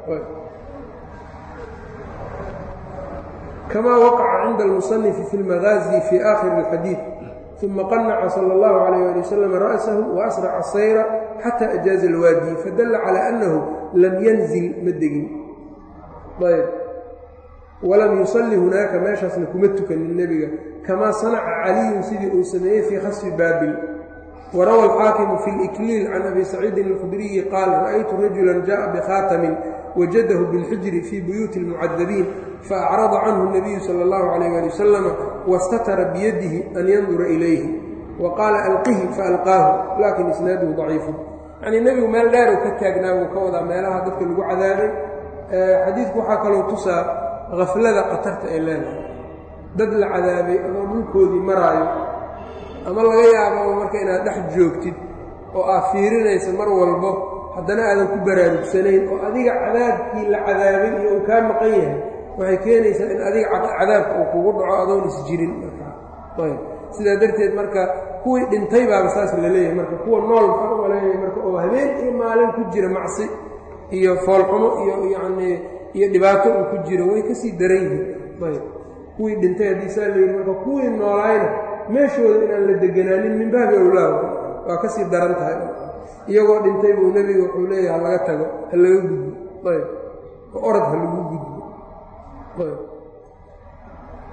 kama waqaca cinda almusanifi fi lmagaazi fi aakhiri اlxadiid uma qanaca sala اllahu calayh ali wasalam ra'sahu waasraca sayra xata ajaaza alwaadi fadalla calaa annahu lam yanzil ma degin ayb walam yusalli hunaaka meeshaasna kuma tukanin nebiga kamaa sanaca caliyun sidii uu sameeyey fii khasfi baabil warawa alxaakimu fi اlikliil can abi saciidin alkhudriyi qaal ra'aytu rajula jaءa bikhaatamin wajadahu biاlxijri fii buyuuti اlmucadabiin faacrada canhu الnabiyu salى اllahu calayh ali wasalama wastatara biyadihi an yandura ilayhi wa qaala alqihi faalqaahu laakin isnaaduhu daciifu yacnii nebigu meel dheeru ka taagnaa wuu ka wadaa meelaha dadka lagu cadaabay xadiidku waxaa kaloo tusaa haflada khatarta ay leedahay dad la cadaabay adoo dhulkoodii maraayo ama laga yaababa marka inaad dhex joogtid oo aad fiirinaysa mar walbo haddana aadan ku baraarugsanayn oo adiga cadaabkii la cadaabay iyo uu kaa maqan yahay waxay keenaysaa in adiga cadaabka uu kugu dhaco adoon isjirin markaa ayb sidaa darteed marka kuwii dhintay baaba saas la leeyahay marka kuwa nool maxaa uga leeyahay marka oo habeen iyo maalin ku jira macsi iyo foolxumo iyo yacnii iyo dhibaato uu ku jiro way kasii daran yihiin ayb kuwii dhintay haddii saa la yidhi marka kuwii noolaayna meeshooda inaan la deganaanin min baabi owlaahu waa ka sii daran tahay iyagoo dhintay buu nebiga wuxuu leeyahay ha laga tago ha laga gudbo ayb oo orod ha lagu gudbo ayb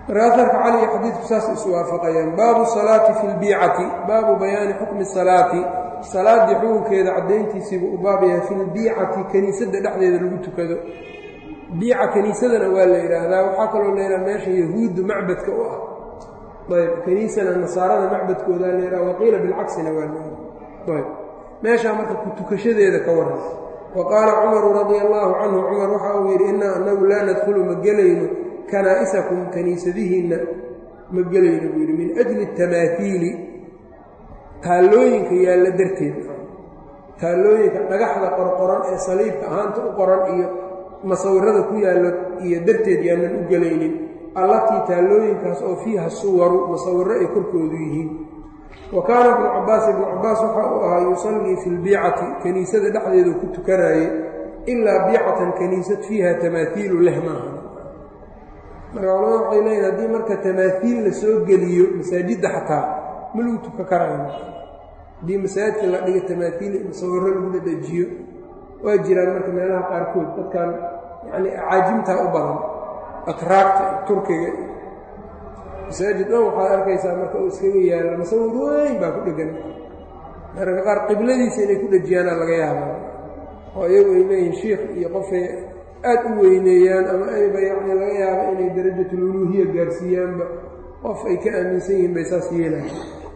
marka aarka cali iyo xadiidku saas iswaafaqayaan baabu salaati fi lbiicati baabu bayaani xukmi salaati salaaddii xukunkeeda caddayntiisiibuu u baab yahay fi lbiicati kiniisadda dhexdeeda lagu tukado biica kiniisadana waa la yidhaahdaa waxaa kaloo la yidhaha meesha yahuuddu macbadka u ah ayb kiniisana nasaarada macbadkoodaa la yidhaha waqiila bilcaksina waa la ayb meeshaa marka ku tukashadeeda ka waran wa qaala cumaru radia allaahu canhu cumar waxa uu yidhi innaa annagu laa nadkhulu ma gelayno kanaa'isakum kaniisadihiinna ma gelayno buu yidhi min ajli tamaahiili taallooyinka yaalla darteed taallooyinka dhagaxda qorqoran ee saliibka ahaanta u qoran iyo masawirada ku yaallo iyo darteed yaanan u gelaynin allatii taallooyinkaas oo fiiha suwaru masawiro ay korkoodu yihiin wa kaana ibnu cabbaas ibnu cabbaas waxa uu ahaa yusallii fi lbiicati kiniisada dhexdeedu ku tukanaayey ilaa biicatan kaniisad fiiha tamaahiilu leh maaha marka culamada waxay leeyihin haddii marka tamaahiil la soo geliyo masaajidda xataa ma lagu tukan karaayo haddii masaajidka la dhiga tamaahiil masawiro lagu dhadhajiyo waa jiraan marka meelaha qaarkood dadkan yacni acaajimtaa u badan atraagta turkiga masaajid dhan waxaad arkaysaa marka uu iskaga yaalla masawir weyn baa ku dhegan mararka qaar qibladiisa inay ku dhejiyaana laga yaabaa oo iyagu ay leeyihin shiikh iyo qofay aad u weyneeyaan ama ayba yacni laga yaaba inay darajatululuuhiya gaarsiiyaanba qof ay ka aaminsan yihiin bay saas yeelayan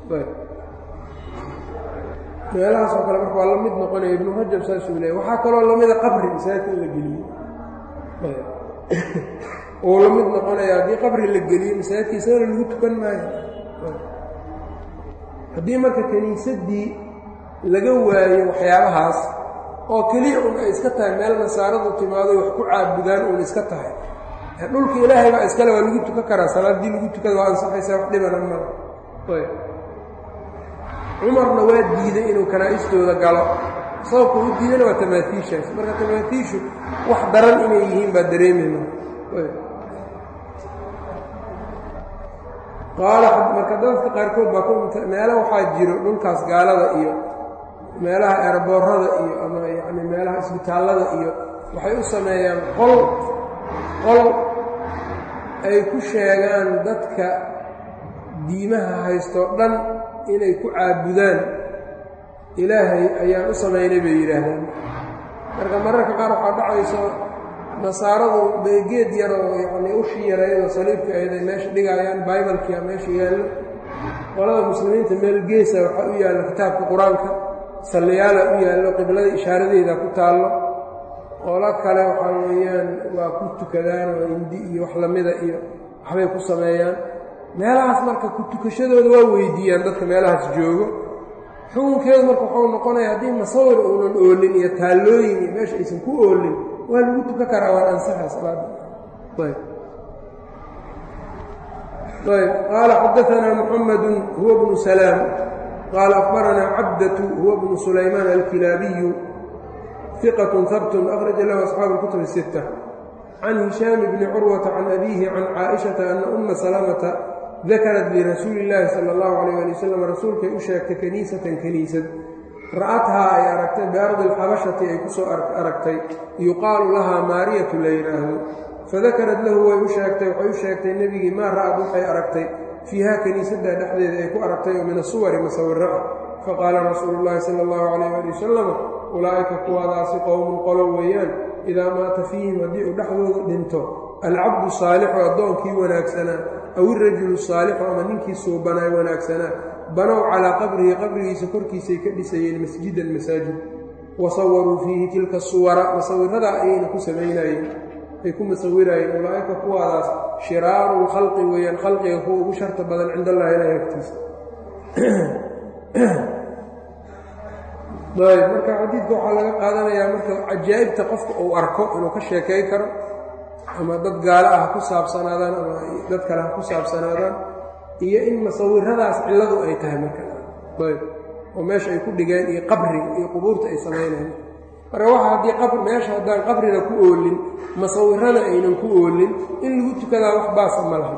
meelahaas oo kale marka waa la mid noqonaya ibnu rajab saasuu leeya waxaa kaloo lamida qabri masaajidka in la geliyo uu la mid noqonaya haddii qabri la geliyo masaajidkiisana lagu tukan maayo haddii marka kiniisaddii laga waayo waxyaabahaas oo keliya un ay iska tahay meel nasaaradu timaado wax ku caabudaan uun iska tahay dhulka ilaahay baa iskale waa lagu tukan karaa salaaddii lagu tukada waa ansaxaysaa wax dhibana mala cumarna waa diiday inuu kanaa'istooda galo sababka u diidana waa tamaatiishaas marka tamaatiishu wax daran inay yihiin baa dareemayna qaala marka dadka qaarkood baa meelo waxaa jiro dhulkaas gaalada iyo meelaha eeraboorada iyo ama yacni meelaha isbitaallada iyo waxay u sameeyaan qol qol ay ku sheegaan dadka diimaha haystoo dhan inay ku caabudaan ilaahay ayaan u samaynay bay yidhaahdaan marka mararka qaar waxaa dhacayso nasaaradu beegeed yaroo yacnii ushii yareydoo saliibka ahayd ay meesha dhigaayaan baibalkia meesha yaallo qolada muslimiinta meel geesa waxaa u yaalla kitaabka qur-aanka salliyaala u yaallo qiblada ishaaradeeda ku taallo qolo kale waxaa weeyaan waa ku tukadaan oo indi iyo wax lamida iyo waxbay ku sameeyaan meelahaas marka ku tukashadooda waa weydiiyaan dadka meelahaas joogo xukunkeedu marka waxuu noqonaya haddii masawir uunan oolin iyo taallooyin iyo meesha aysan ku oolin waa lagu tukan karaa waan ansaxa salaada ayb ayb qaala xadaanaa muxamadu huwa bnu salaam qaala akbaranaa cabdatu huwa bnu sulaymaan alkilaabiyu iqatun habtun akhraja lahu asxaabu اlkutub الsita can hishaam bni curwata can abiihi can caaishata ana uma salamata dakarat lirasuuli illaahi sala allahu calayh ali wasalam rasuulkay u sheegtay kaniisatan kaniisad ra'athaa ay aragtay biardi alxabashati ay ku soo aragtay yuqaalu lahaa maariyatu la yidhaahdo fadakarad lahu way u sheegtay waxay u sheegtay nebigii maa ra'ad waxay aragtay fiiha kaniisaddaa dhexdeeda ay ku aragtay oo min asuwari masawiro ah faqaala rasuulu llaahi sala allahu calayh ali wasalam ulaa'ika kuwaadaasi qowmun qolo weeyaan idaa maata fiihim haddii uu dhexdooda dhinto alcabdu saalixu addoonkii wanaagsanaa aw irajulu saalixu ama ninkii suubanaay wanaagsanaa banow calaa qabrihi qabrigiisa korkiisay ka dhisayeen masjidan masaajid wa sawaruu fiihi tilka suwara masawiradaa ayayna ku samaynayeen ay ku masawiraayeen ulaa'ika kuwaadaas shiraaru lkhalqi weeyaan khalqiga kuwa ugu sharta badan cind allahi ilahi agtiisa ayb marka xadiidka waxaa laga qaadanayaa marka cajaa'ibta qofka uu arko inuu ka sheekay karo ama dad gaalo ah ha ku saabsanaadaan ama dad kale ha ku saabsanaadaan iyo in masawiradaas cilladu ay tahay marka ayb oo meesha ay ku dhigeen iyo qabriga iyo qubuurta ay samaynayaan marka waxa haddii qabr meesha haddaan qabrina ku oolin masawirana aynan ku oolin in lagu tukadaa wax baasa ma laha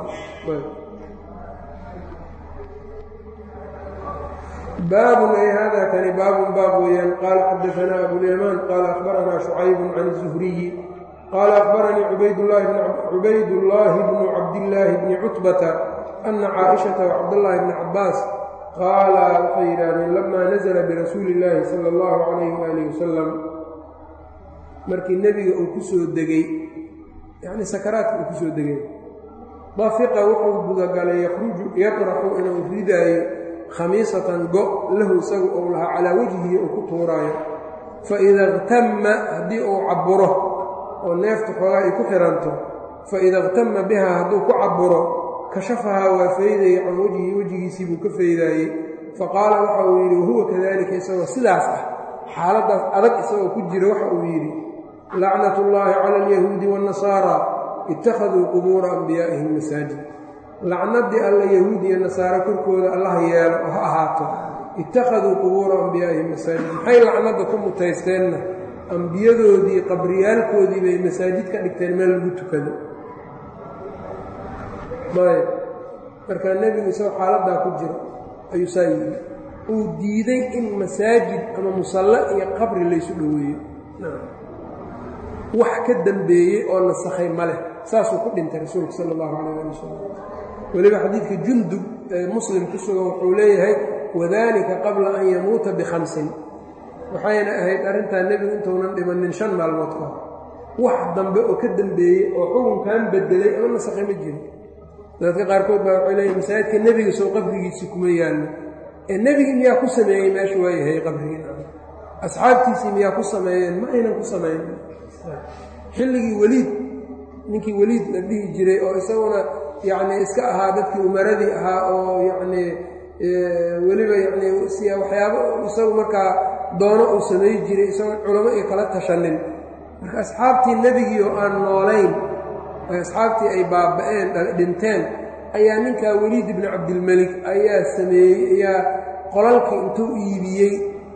baabun ay hada kani baabun baab weeyaan qaala xadaanaa abulyamaan qaala akhbaranaa shucaybun can الzuhriyi qaala akbaranii cubaydullaahi bnu cabdillaahi bni cutbata ana caaishata wacabdallaahi bni cabbaas qaala waxay yidhaahdeen lamaa nasala birasuuli illaahi sala allahu calayhi waalihi wasalam markii nebiga uu ku soo degay yacnii sakaraadka uu ku soo degay dafiqa wuxuu gudagalay yakhruju yatraxu inuu ridaayo khamiisatan go' lahu isagu ou lahaa calaa wejhihi uu ku tuuraayo faida اqtama haddii uu caburo oo neefta xoogaa ay ku xihanto faida اqtama bihaa hadduu ku caburo kashafahaa waa faydayay can wejhi wejigiisii buu ka faydaayey faqaala waxa uu yidhi wahuwa kadalika isagoo sidaas ah xaaladdaas adag isagoo ku jira waxa uu yidhi lacnat ullaahi cala alyahuudi waاnnasaara ittakhaduu qubuura anbiyaa'ihim masaajid lacnaddii alla yahuud iyo nasaare korkooda allaha yeelo oo ha ahaato ittakhaduu qubuura anbiyaa'ihim masaajid maxay lacnadda ku mutaysteenna ambiyadoodii qabriyaalkoodii bay masaajid ka dhigteen meel lagu tukado ayb markaa nebigu isagoo xaaladdaa ku jiro ayuu saa yidhi uu diiday in masaajid ama musallo iyo qabri laysu dhoweeyo wax ka dambeeyey oo nasakhay ma leh saasuu ku dhintay rasuulku sala allahu calayh ali wasalam weliba xadiidka jundub ee muslim ku sugan wuxuu leeyahay wadalika qabla an yamuuta bikhamsin waxayna ahayd arrintaa nebigu intuunan dhimanin shan maalmood ka hor wax dambe oo ka dambeeyey oo xukunkan bedelay ama nasakhay ma jiro dadka qaarkood baa waxay leeyihin masaajidka nebiga soo qabrigiisii kuma yaallo ee nebigii miyaa ku sameeyey meesha waa yahay qabrigiina asxaabtiisii miyaa ku sameeyeen ma aynan ku samayn xilligii weliid ninkii weliid la dhihi jiray oo isaguna yacnii iska ahaa dadkii umaradii ahaa oo yacnii weliba yacnii si waxyaabo isagu markaa doono uu samay jiray isagoon culamo iyo kala tashanin marka asxaabtii nebigii oo aan noolayn asxaabtii ay baaba'een dhinteen ayaa ninkaa weliid ibnu cabdilmelik ayaa sameeyey ayaa qolalkii intuu iibiyey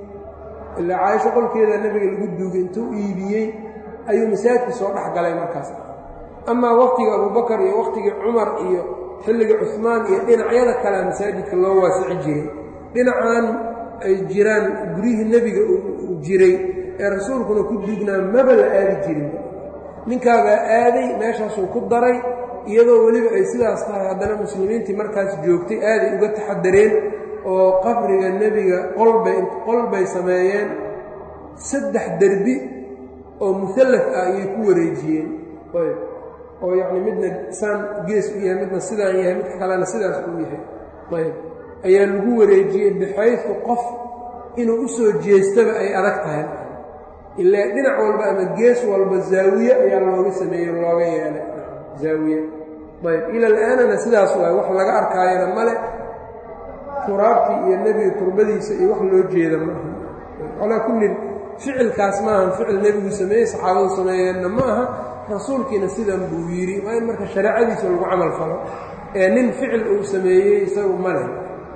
ilaa caaisho qolkeeda nebiga lagu duugay intuu iibiyey ayuu masaajidka soo dhex galay markaas amaa wakhtiga abubakar iyo wakhtigii cumar iyo xilliga cusmaan iyo dhinacyada kalea masaajidka loo waasici jiray dhinacan ay jiraan guryihii nebiga uu jiray ee rasuulkuna ku duugnaa maba la aadi jirin ninkaabaa aaday meeshaasuu ku daray iyadoo weliba ay sidaas tahay haddana muslimiintii markaas joogtay aaday uga taxadareen oo qabriga nebiga qolbay qolbay sameeyeen saddex derbi oo muallaf ah ayay ku wareejiyeen ayb oo yacni midna saan gees u yahay midna sidaan yahay midka kalena sidaas uu yahay ayb ayaa lagu wareejiyey bixaysu qof inuu u soo jeestaba ay adag tahay ilaa dhinac walba ama gees walba zaawiye ayaa looga sameeyey looga yeelay zaawiye ayb ila alaanana sidaas waay wax laga arkaayana male turaabtii iyo nebiga turbadiisa iyo wax loo jeeda maaha calaa kullin ficilkaas maahan ficil nebigu sameeyey saxaabadu sameeyeenna ma aha rasuulkiina sidan buu yidhi waa in marka shareecadiisa lagu camal falo ee nin ficil uu sameeyey isagu ma leh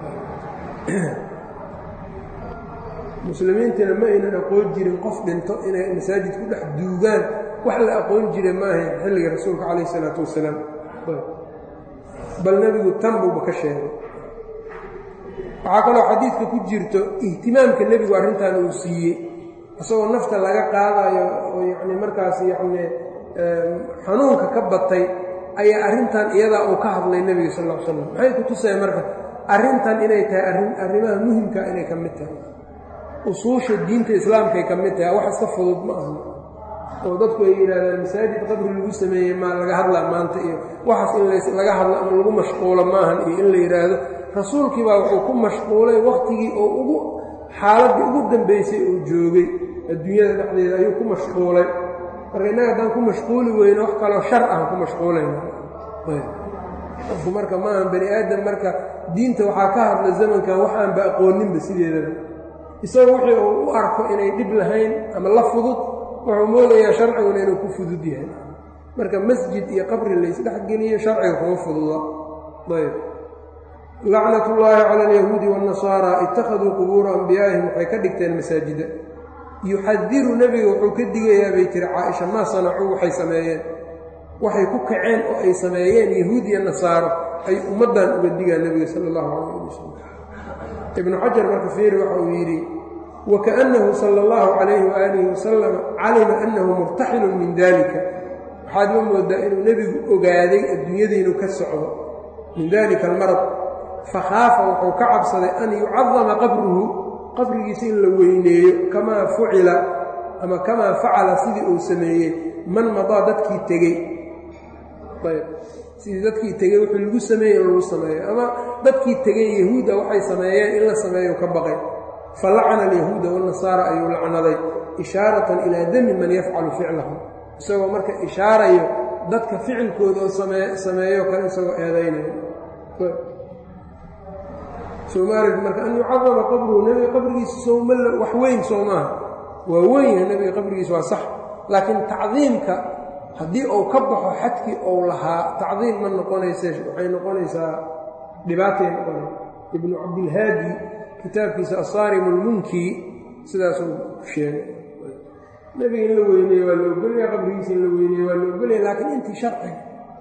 muslimiintiina ma aynan aqoon jirin qof dhinto inay masaajid ku dhex duugaan wax la aqoon jira maaha xilliga rasuulka calayh isalaatu wasalaam bal nebigu tan buuba ka sheegay waxaa kaloo xadiidka ku jirto ihtimaamka nebigu arrintan uu siiyey isagoo nafta laga qaadayo oo yacni markaas yacni xanuunka ka batay ayaa arrintan iyadaa uu ka hadlay nebiga sal ll ly slam maxay ku tusaya marka arrintan inay tahay arrin arrimaha muhimka inay ka mid tahay usuusha diinta islaamkay ka mid tahay wax iska fudud ma aha oo dadku ay yidhahdaan masaajid qabri lagu sameeyey maa laga hadlaa maanta iyo waxaas in laga hadlo ama lagu mashquulo maahan iyo in la yidhaahdo rasuulkii baa wuxuu ku mashquulay wakhtigii oo ugu xaaladdii ugu dambaysay uu joogay adduunyada dhexdeeda ayuu ku mashquulay marka innaga haddaan ku mashquuli weyno wax kaloo shar ah ku mashquulayna qofku marka maahan bani aadam marka diinta waxaa ka hadla zamankan waxaanba aqooninba sideedaba isaga wixii uu u arko inay dhib lahayn ama la fudud wuxuu moodayaa sharciguna inuu ku fudud yahay marka masjid iyo qabri laysdhexgeliyo sharciga kuma fududa ayb lacnat ullaahi cala alyahuudi waannasaara ittakhaduu qubuura anbiyaa'ihim waxay ka dhigteen masaajida yuxadiru nebiga wuxuu ka digayaa bay tiri caaisha maa sanacuu waxay sameeyeen waxay ku kaceen oo ay sameeyeen yahuud iyo nasaaro ay ummaddan uga digaan nebiga sala allahu calayh ali wasalam ibnu xajar marka fiiri waxa uu yidhi wakaأnnahu sala اllahu calayhi waaalihi wasalam calima annahu murtaxilun min dalika waxaad ma moodaa inuu nebigu ogaaday adduunyada inuu ka socdo min dalika almarad fakhaafa wuxuu ka cabsaday an yucadama qabruhu qabrigiisa in la weyneeyo kamaa fucila ama kamaa facala sidii uu sameeyey man madaa dadkii tegey ayb sidii dadkii tegey wuxuu lagu sameeyey in lagu sameeyo ama dadkii tegey yahuudda waxay sameeyeen in la sameeyo ka baqay falacana alyahuuda wاnasaara ayuu lacnaday ishaaratan ilaa dami man yafcalu ficlahu isagoo marka ishaarayo dadka ficilkooda oo sameeyo kale isagoo eedaynayo soomaalia marka an yucadama qabruhu nebiga qabrigiisa sowma wax weyn soo maaha waa weyn yahay nebiga qabrigiisa waa sax laakiin tacdiimka haddii uu ka baxo xadkii ou lahaa tacdiim ma noqonayse waxay noqonaysaa dhibaatay noqona ibnu cabdilhaadi kitaabkiisa asaarim lmunki sidaasuu sheegay nebiga in la weyneeye waa la ogolaya qabrigiisa in la weyneeye waa la ogolaya laakiin intii sharciga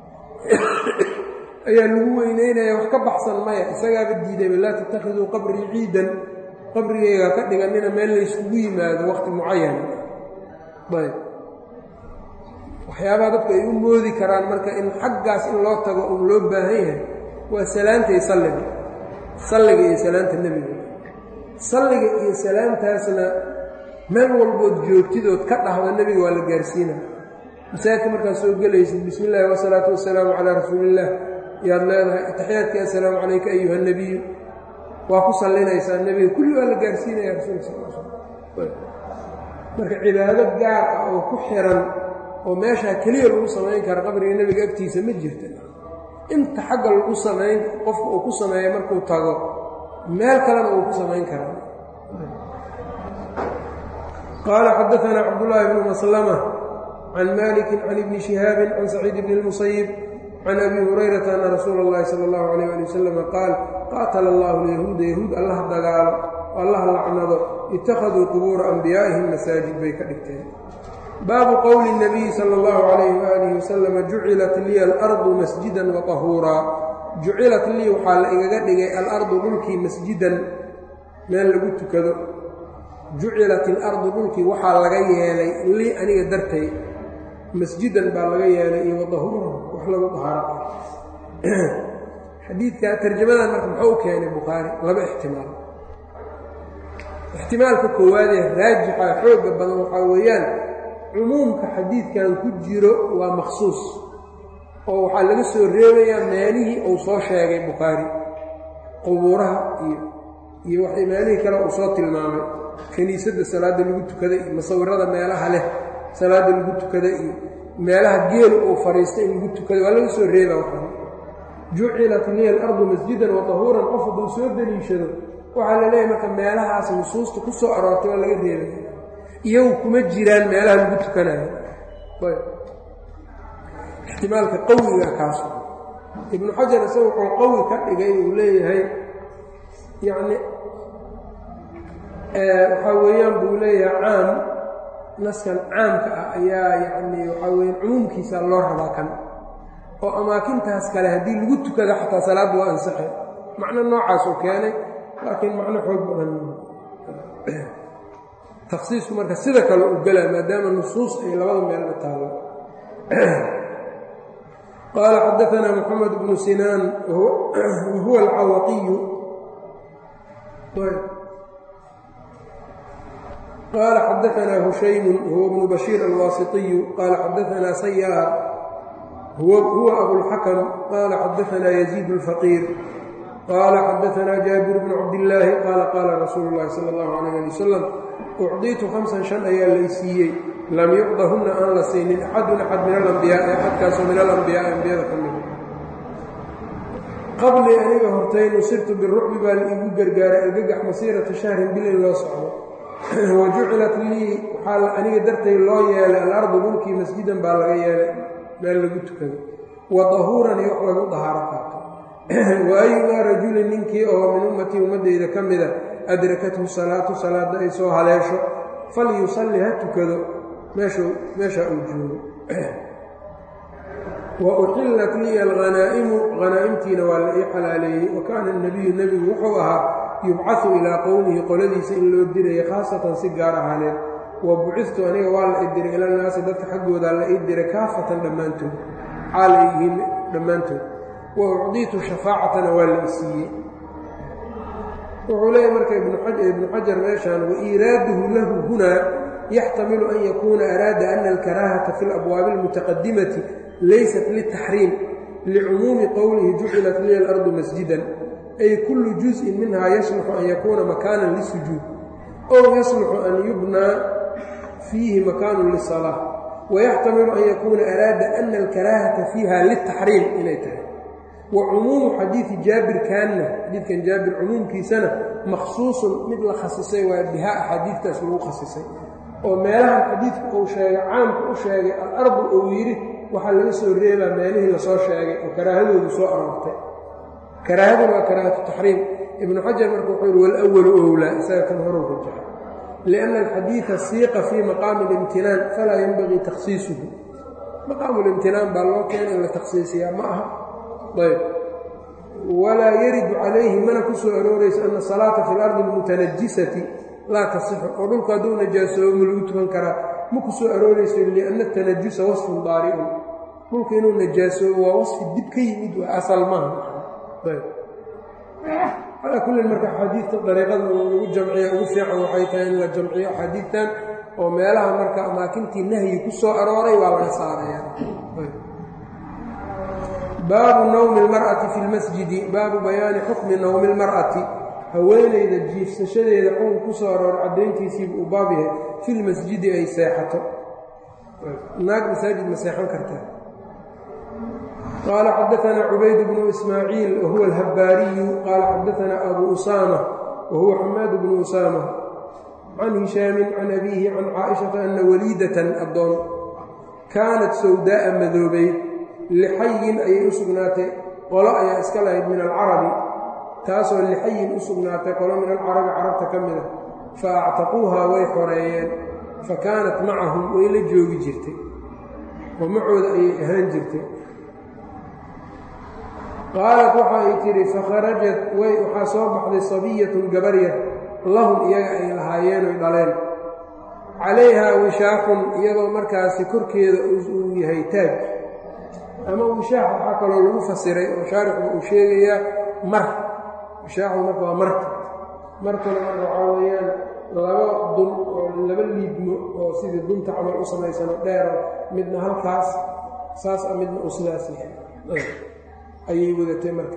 ayaa lagu weyneynaya wax ka baxsan maya isagaaba diidayba laa tattakhiduu qabrii ciidan qabrigayga ka dhiganina meel layskugu yimaado waqti mucayan ayb waxyaabaha dadku ay u moodi karaan marka in xaggaas in loo tago uu loo baahan yahay waa salaanta iyo salliga salliga iyo salaanta nebiga salliga iyo salaantaasna meel walbood joogtidood ka dhahda nebiga waa la gaarsiina masaajidka markaad soo gelaysid bismi illaahi wasalaatu wasalaamu calaa rasuuliillaah yaad leedahay ataxiyaadkii assalaamu calayka ayuha nebiyu waa ku sallinaysaa nebiga kulli waa la gaarsiinaya rasuulka sal sl marka cibaado gaar ah oo ku xiran oo meeshaa keliya lagu samayn kara qabriga nebiga agtiisa ma jirta inta xagga lagu samayn qofka uu ku sameeyo markuu tago meel kalena uu ku samayn karaa qaala xadaanaa cabdullaahi bnu maslama can maliki can ibni shihaabin can saciid bni اlmusayib can abi hurayrata ana rasuula اllahi sala اllahu alayh ali wasalam qaal qaatala allahu lyahuuda yahuud allah dagaalo allah lacnado ittakhaduu qubuura anbiyaa'ihim masaajid bay ka dhigteen baabu qowli اnabiyi sala اllahu calayh waalihi wasalama jucilat liya alardu masjidan wa tahuuraa jucilat lii waxaa la igaga dhigay alardu dhulkii masjidan meel lagu tukado jucilat ilardu dhulkii waxaa laga yeelay lii aniga dartay masjidan baa laga yeelay iyo wadahuuran wax lagu dahaaro xadiidka tarjamadan marka muxuu u keenay bukhaari laba ixtimaal ixtimaalka koowaadee raajixa xooga badan waxaa weeyaan cumuumka xadiidkan ku jiro waa makhsuus oo waxaa laga soo reebayaa meelihii uu soo sheegay bukhaari qubuuraha iyo iyo wax meelihii kale uu soo tilmaamay kiniisadda salaadda lagu tukada iyo musawirada meelaha leh salaadda lagu tukada iyo meelaha geelu uu fadhiistay in lagu tukada waa laga soo reeba waxaa jucilat liya alardu masjidan wa tahuuran qof hadduu soo deliishado waxaa la leeyahay marka meelahaas nusuusta ku soo aroortay waa laga reebaya iyagu kuma jiraan meelaha lagu tukanayo ixtimaalka qawiga kaas ibnu xajar isaga wuxuu qawi ka dhigay uu leeyahay yacni waxaa weeyaan buu leeyahay caam naskan caamka ah ayaa yacni waxaa weeyaan cumuumkiisa loo rabaa kan oo amaakintaas kale haddii lagu tukada xataa salaadda waa ansaxay macno noocaasuu keenay laakiin macno xoog badan takhsiisku marka sida kale u gelaa maadaama nusuus ay labada meelba taalo qaala xadaanaa moxamed bnu sinaan wahuwa alcawaqiyu qaala xadaanaa hushaymu huwa bnu bashiir alwaasitiyu qaala xadaanaa sayaa huwa abulxakam qaala xadaanaa yaziid اlfaqiir qaala xadaanaa jaabir bnu cabdillaahi qaala qaala rasuulu اllahi sala اllahu alayh ali wasalam ucdiitu hamsan shan ayaa lay siiyey lam yucdahunna aan la siinin axadun axad min alambiyaai axadkaasoo min alambiyaai ambiyada ka mida qablii aniga hortay nusirtu birucbi baa la iigu gargaaray argagax masiirata shahrin bil in loo socdo wa jucilat lii waxaa aniga dartay loo yeelay alardu dhulkii masjidan baa laga yeelay meel lagu tukado wa dahuuran iyo wax lagu dahaaro qaato wa ayumaa rajulin ninkii oo min ummatii ummaddayda ka mida adrakathu salaatu salaadda ay soo haleesho falyusalli ha tukado meeshaa uu joogo wa uxillat liya alhanaa'imu hanaa'imtiina waa la ii xalaaleeyey wa kaana anabiyu nebigu wuxuu ahaa yubcahu ilaa qowmihi qoladiisa in loo diraya khaasatan si gaar ahaaneed wa bucistu aniga waa la idiray ilannaasi dadka xaggoodaa la ii diray kaafatan dhammaantood xaala yihiin dhammaantood wa ucdiitu shafaacatana waa la isiiyey wuxuu leeyahy marka ibnu xajar meeshaan waiiraaduhu lahu hunaa yaxtamilu an yakuuna araada ana alkaraahata fi alabwaabi almutaqadimati laysat liltaxriim licumuumi qowlihi jucilat liya alardu masjidan ay kullu juz'in minhaa yasluxu an yakuuna makaanan lisujuud ow yasluxu an yubnaa fiihi makaanun lisalaa wayaxtamilu an yakuuna araada ana alkaraahata fiiha liltaxriim inay tahay wa cumuumu xadiidi jaabir kaanna xadiidkan jaabir cumuumkiisana makhsuusun mid la khasisay waa bihaa axaadiidtaas lagu khasisay oo meelahan xadiidku uu sheegay caamka u sheegay alardu uu yidhi waxaa laga soo reebaa meelihii lasoo sheegay oo karaahadoodu soo aroortay karaahaduna waa karaahatu taxriim ibnu xajar marka wuxuu yidhi walawalu owlaa isaga kan horuu rajaxa lianna alxadiida siiqa fii maqaami اlimtinaan falaa yenbagii takhsiisuhu maqaamu limtinaan baa loo keena in la takhsiisiyaa ma aha ayb walaa yaridu calayhi mana ku soo aroorayso ana asalaata fi اlardi اlmutanajisati laa tasixu oo dhulku hadduu najaasoobo ma lagu tukan karaa ma ku soo aroorayso lianna atanajusa wasfun daari'un dhulku inuu najaasoobo waa wasfi dib ka yimid waa asal maaha calaa kullin marka axaadiidta dariiqada lagu jamciya ugu fiican waxay tahay in la jamciyo axaadiidtan oo meelaha marka amaakintii nahyi ku soo arooray waa laga saaraya baabu nawmi اlmar'ati fi lmasjidi baabu bayaani xukmi nawmi اlmar'ati haweenayda jiifsashadeeda xukun ku soo arooray caddayntiisiibu uu baab yahay fi lmasjidi ay seexato naag masaajid ma seexan kartaa qaala xadaanaa cubayd bnu ismaaciil wahuwa alhabbaariyu qaala xadaanaa abu usaama wahuwa xamaad bnu usaama can hishaamin can abiihi can caaishata ana waliidatan addoon kaanat sawdaa'a madoobay lixayin ayay u sugnaatay qolo ayaa iska lahayd min alcarabi taasoo lixayin u sugnaatay qolo min alcarabi carabta ka mid a fa actaquuhaa way xoreeyeen fa kaanat macahum way la joogi jirtay oo macooda ayay ahaan jirtay qaalat waxa ay tidhi fakharajat way waxaa soo baxday sabiyatun gabaryar lahum iyaga ay lahaayeen oy dhaleen calayhaa wishaaqun iyadoo markaasi korkeeda uu yahay taaj ama wishaax waxaa kaloo lagu fasiray oo shaarixu uu sheegayaa mar wishaaxu marka waa marka markuna marka waxaa weeyaan laba dun oo laba liidmo oo sidii dunta camal u samaysano dheero midna halkaas saas a midna uu sidaas yahay ayay wadatay marka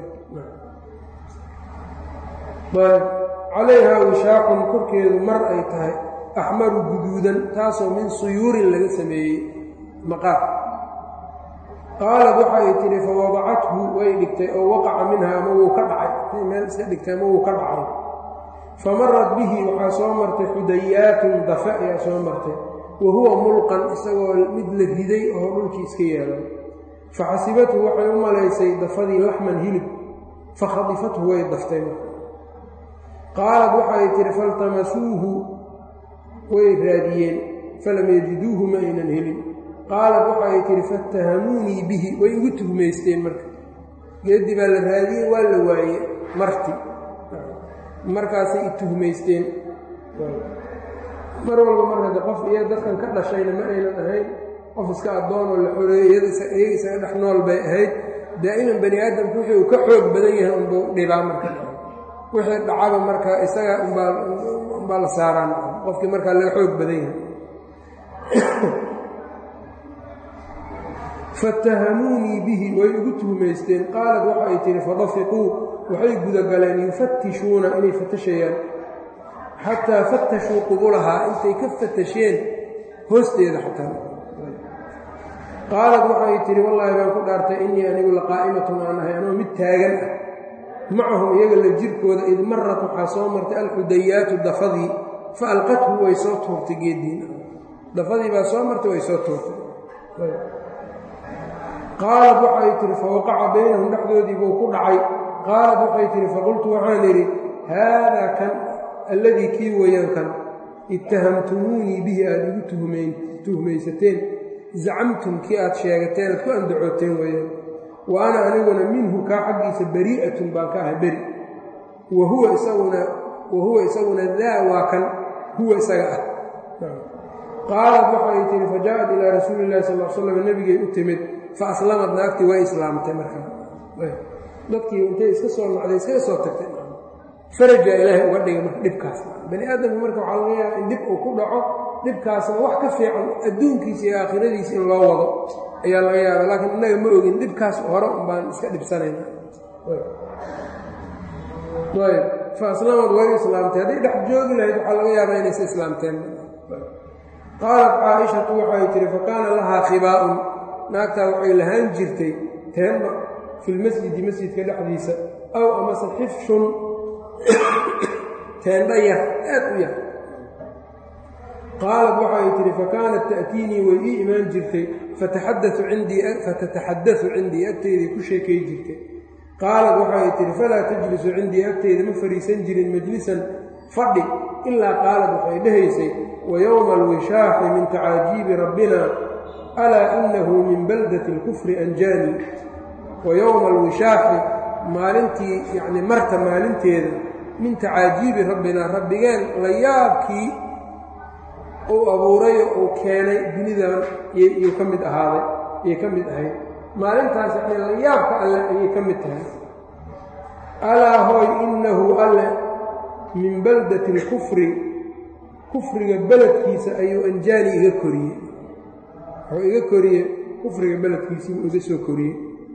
calayhaa wishaaqun korkeedu mar ay tahay axmaru guduudan taasoo min suyuurin laga sameeyey maqaar qaalad waxa ay tidhi fa wadacathu way dhigtay oo waqaca minha ama wuu ka dhacay meel iska dhigtay ama wuu ka dhacay fa marat bihi waxaa soo martay xudayaatun dafe ayaa soo martay wa huwa mulqan isagoo mid la riday oo dhulkii iska yaalay fa xasibathu waxay u malaysay dafadii laxman hilib fa khadifathu way daftay marka qaalad waxaay tidhi faltamasuuhu way raadiyeen falam yajiduuhu ma aynan helin qaalad waxaay tidhi fattahamuunii bihi way igu tuhmaysteen marka geeddi baa la raadiyey waa la waaye marti markaasay i tuhmaysteen mar walba markade qof iyo dadkan ka dhashayna ma aynan ahayn qof iska addoonoo la xoreeyey iyaga isaga dhex nool bay ahayd daa'iman bani aadamku wixii uu ka xoog badan yahay unbuu dhibaa marka wixii dhacaba marka isaga umbaa la saaraan qofkii markaa laga xoog badan yahay fattahamuunii bihi way igu tuhmaysteen qaalad waxa ay tihi fadafiquu waxay gudagaleen yufattishuuna inay fatashayaan xataa fattashuu qubulahaa intay ka fatasheen hoosteeda xataa qaalad waxay tihi wallaahi baan ku dhaartay innii anigu laqaa'imatun aan ahay anoo mid taagan ah macahum iyaga la jirkooda id marat waxaa soo martay alxudayaatu dafadii fa alqathu way soo tuurtay geeddiin dafadii baa soo martay way soo tuurtay qaalad waxay tihi fawaqaca baynahum dhexdoodii buu ku dhacay qaalad waxay tihi faqultu waxaan idhi haadaa kan alladii kii weeyaan kan ittahamtumuunii bihi aada igu tuhmaysateen zacamtum kii aad sheegateen aad ku andacooteen weeyaan wa ana aniguna minhu kaa xaggiisa barii'atun baan ka ahay beri wa huwa isaguna wa huwa isaguna daa waa kan huwa isaga ah qaalat waxay tihi fajaaءat ilaa rasuuli illahi sal l slam nebigay u timid faaslamad naagtii way islaamtay markaa dadkii intay iska soo nacday iskaga soo tagtay faraja ilaahay uga dhigay marka dhibkaas bani aadamku marka waxaa laga yaaba in dib uu ku dhaco dhibkaasna wax ka fiican adduunkiisa iyo aakhiradiisa in loo wado ayaa laga yaaba laakiin innaga ma ogin dhibkaas hore un baan iska dhibsanayna ayb fa aslamad way islaamtay hadday dhex joogi lahayd waxaa laga yaabaa inaysa islaamteen qaalat caaishatu waxay tihi fa kaana lahaa khibaa'un naagtaa waxay lahaan jirtay teemba filmasjidi masjidka dhexdiisa aw amase xifshun teendha yar aad u yar qaalat waxay tihi fakaanat ta'tiinii way ii imaan jirtay fatataxadau cindii agteydii ku sheekay jirtay qaalat waxay tihi falaa tajlisu cindii agteyda ma fariisan jirin majlisan fadhi ilaa qaalat waxay dhehaysay wa yowma alwishaaxi min tacaajiibi rabbina alaa inahu min baldati اlkufri anjaani wa yowma alwishaaxi maalintii yacni marta maalinteeda min tacaajiibi rabbinaa rabbigeen la yaabkii uu abuuray oo uu keenay dunidan yuu ka mid ahaaday ayay ka mid ahayd maalintaas yacni la yaabka alle ayay ka mid tahay alaa hooy innahu alle min baldati alkufri kufriga beledkiisa ayuu anjaani iga koriyey wuxuu iga koriyey kufriga beledkiisiibuu iga soo koriyey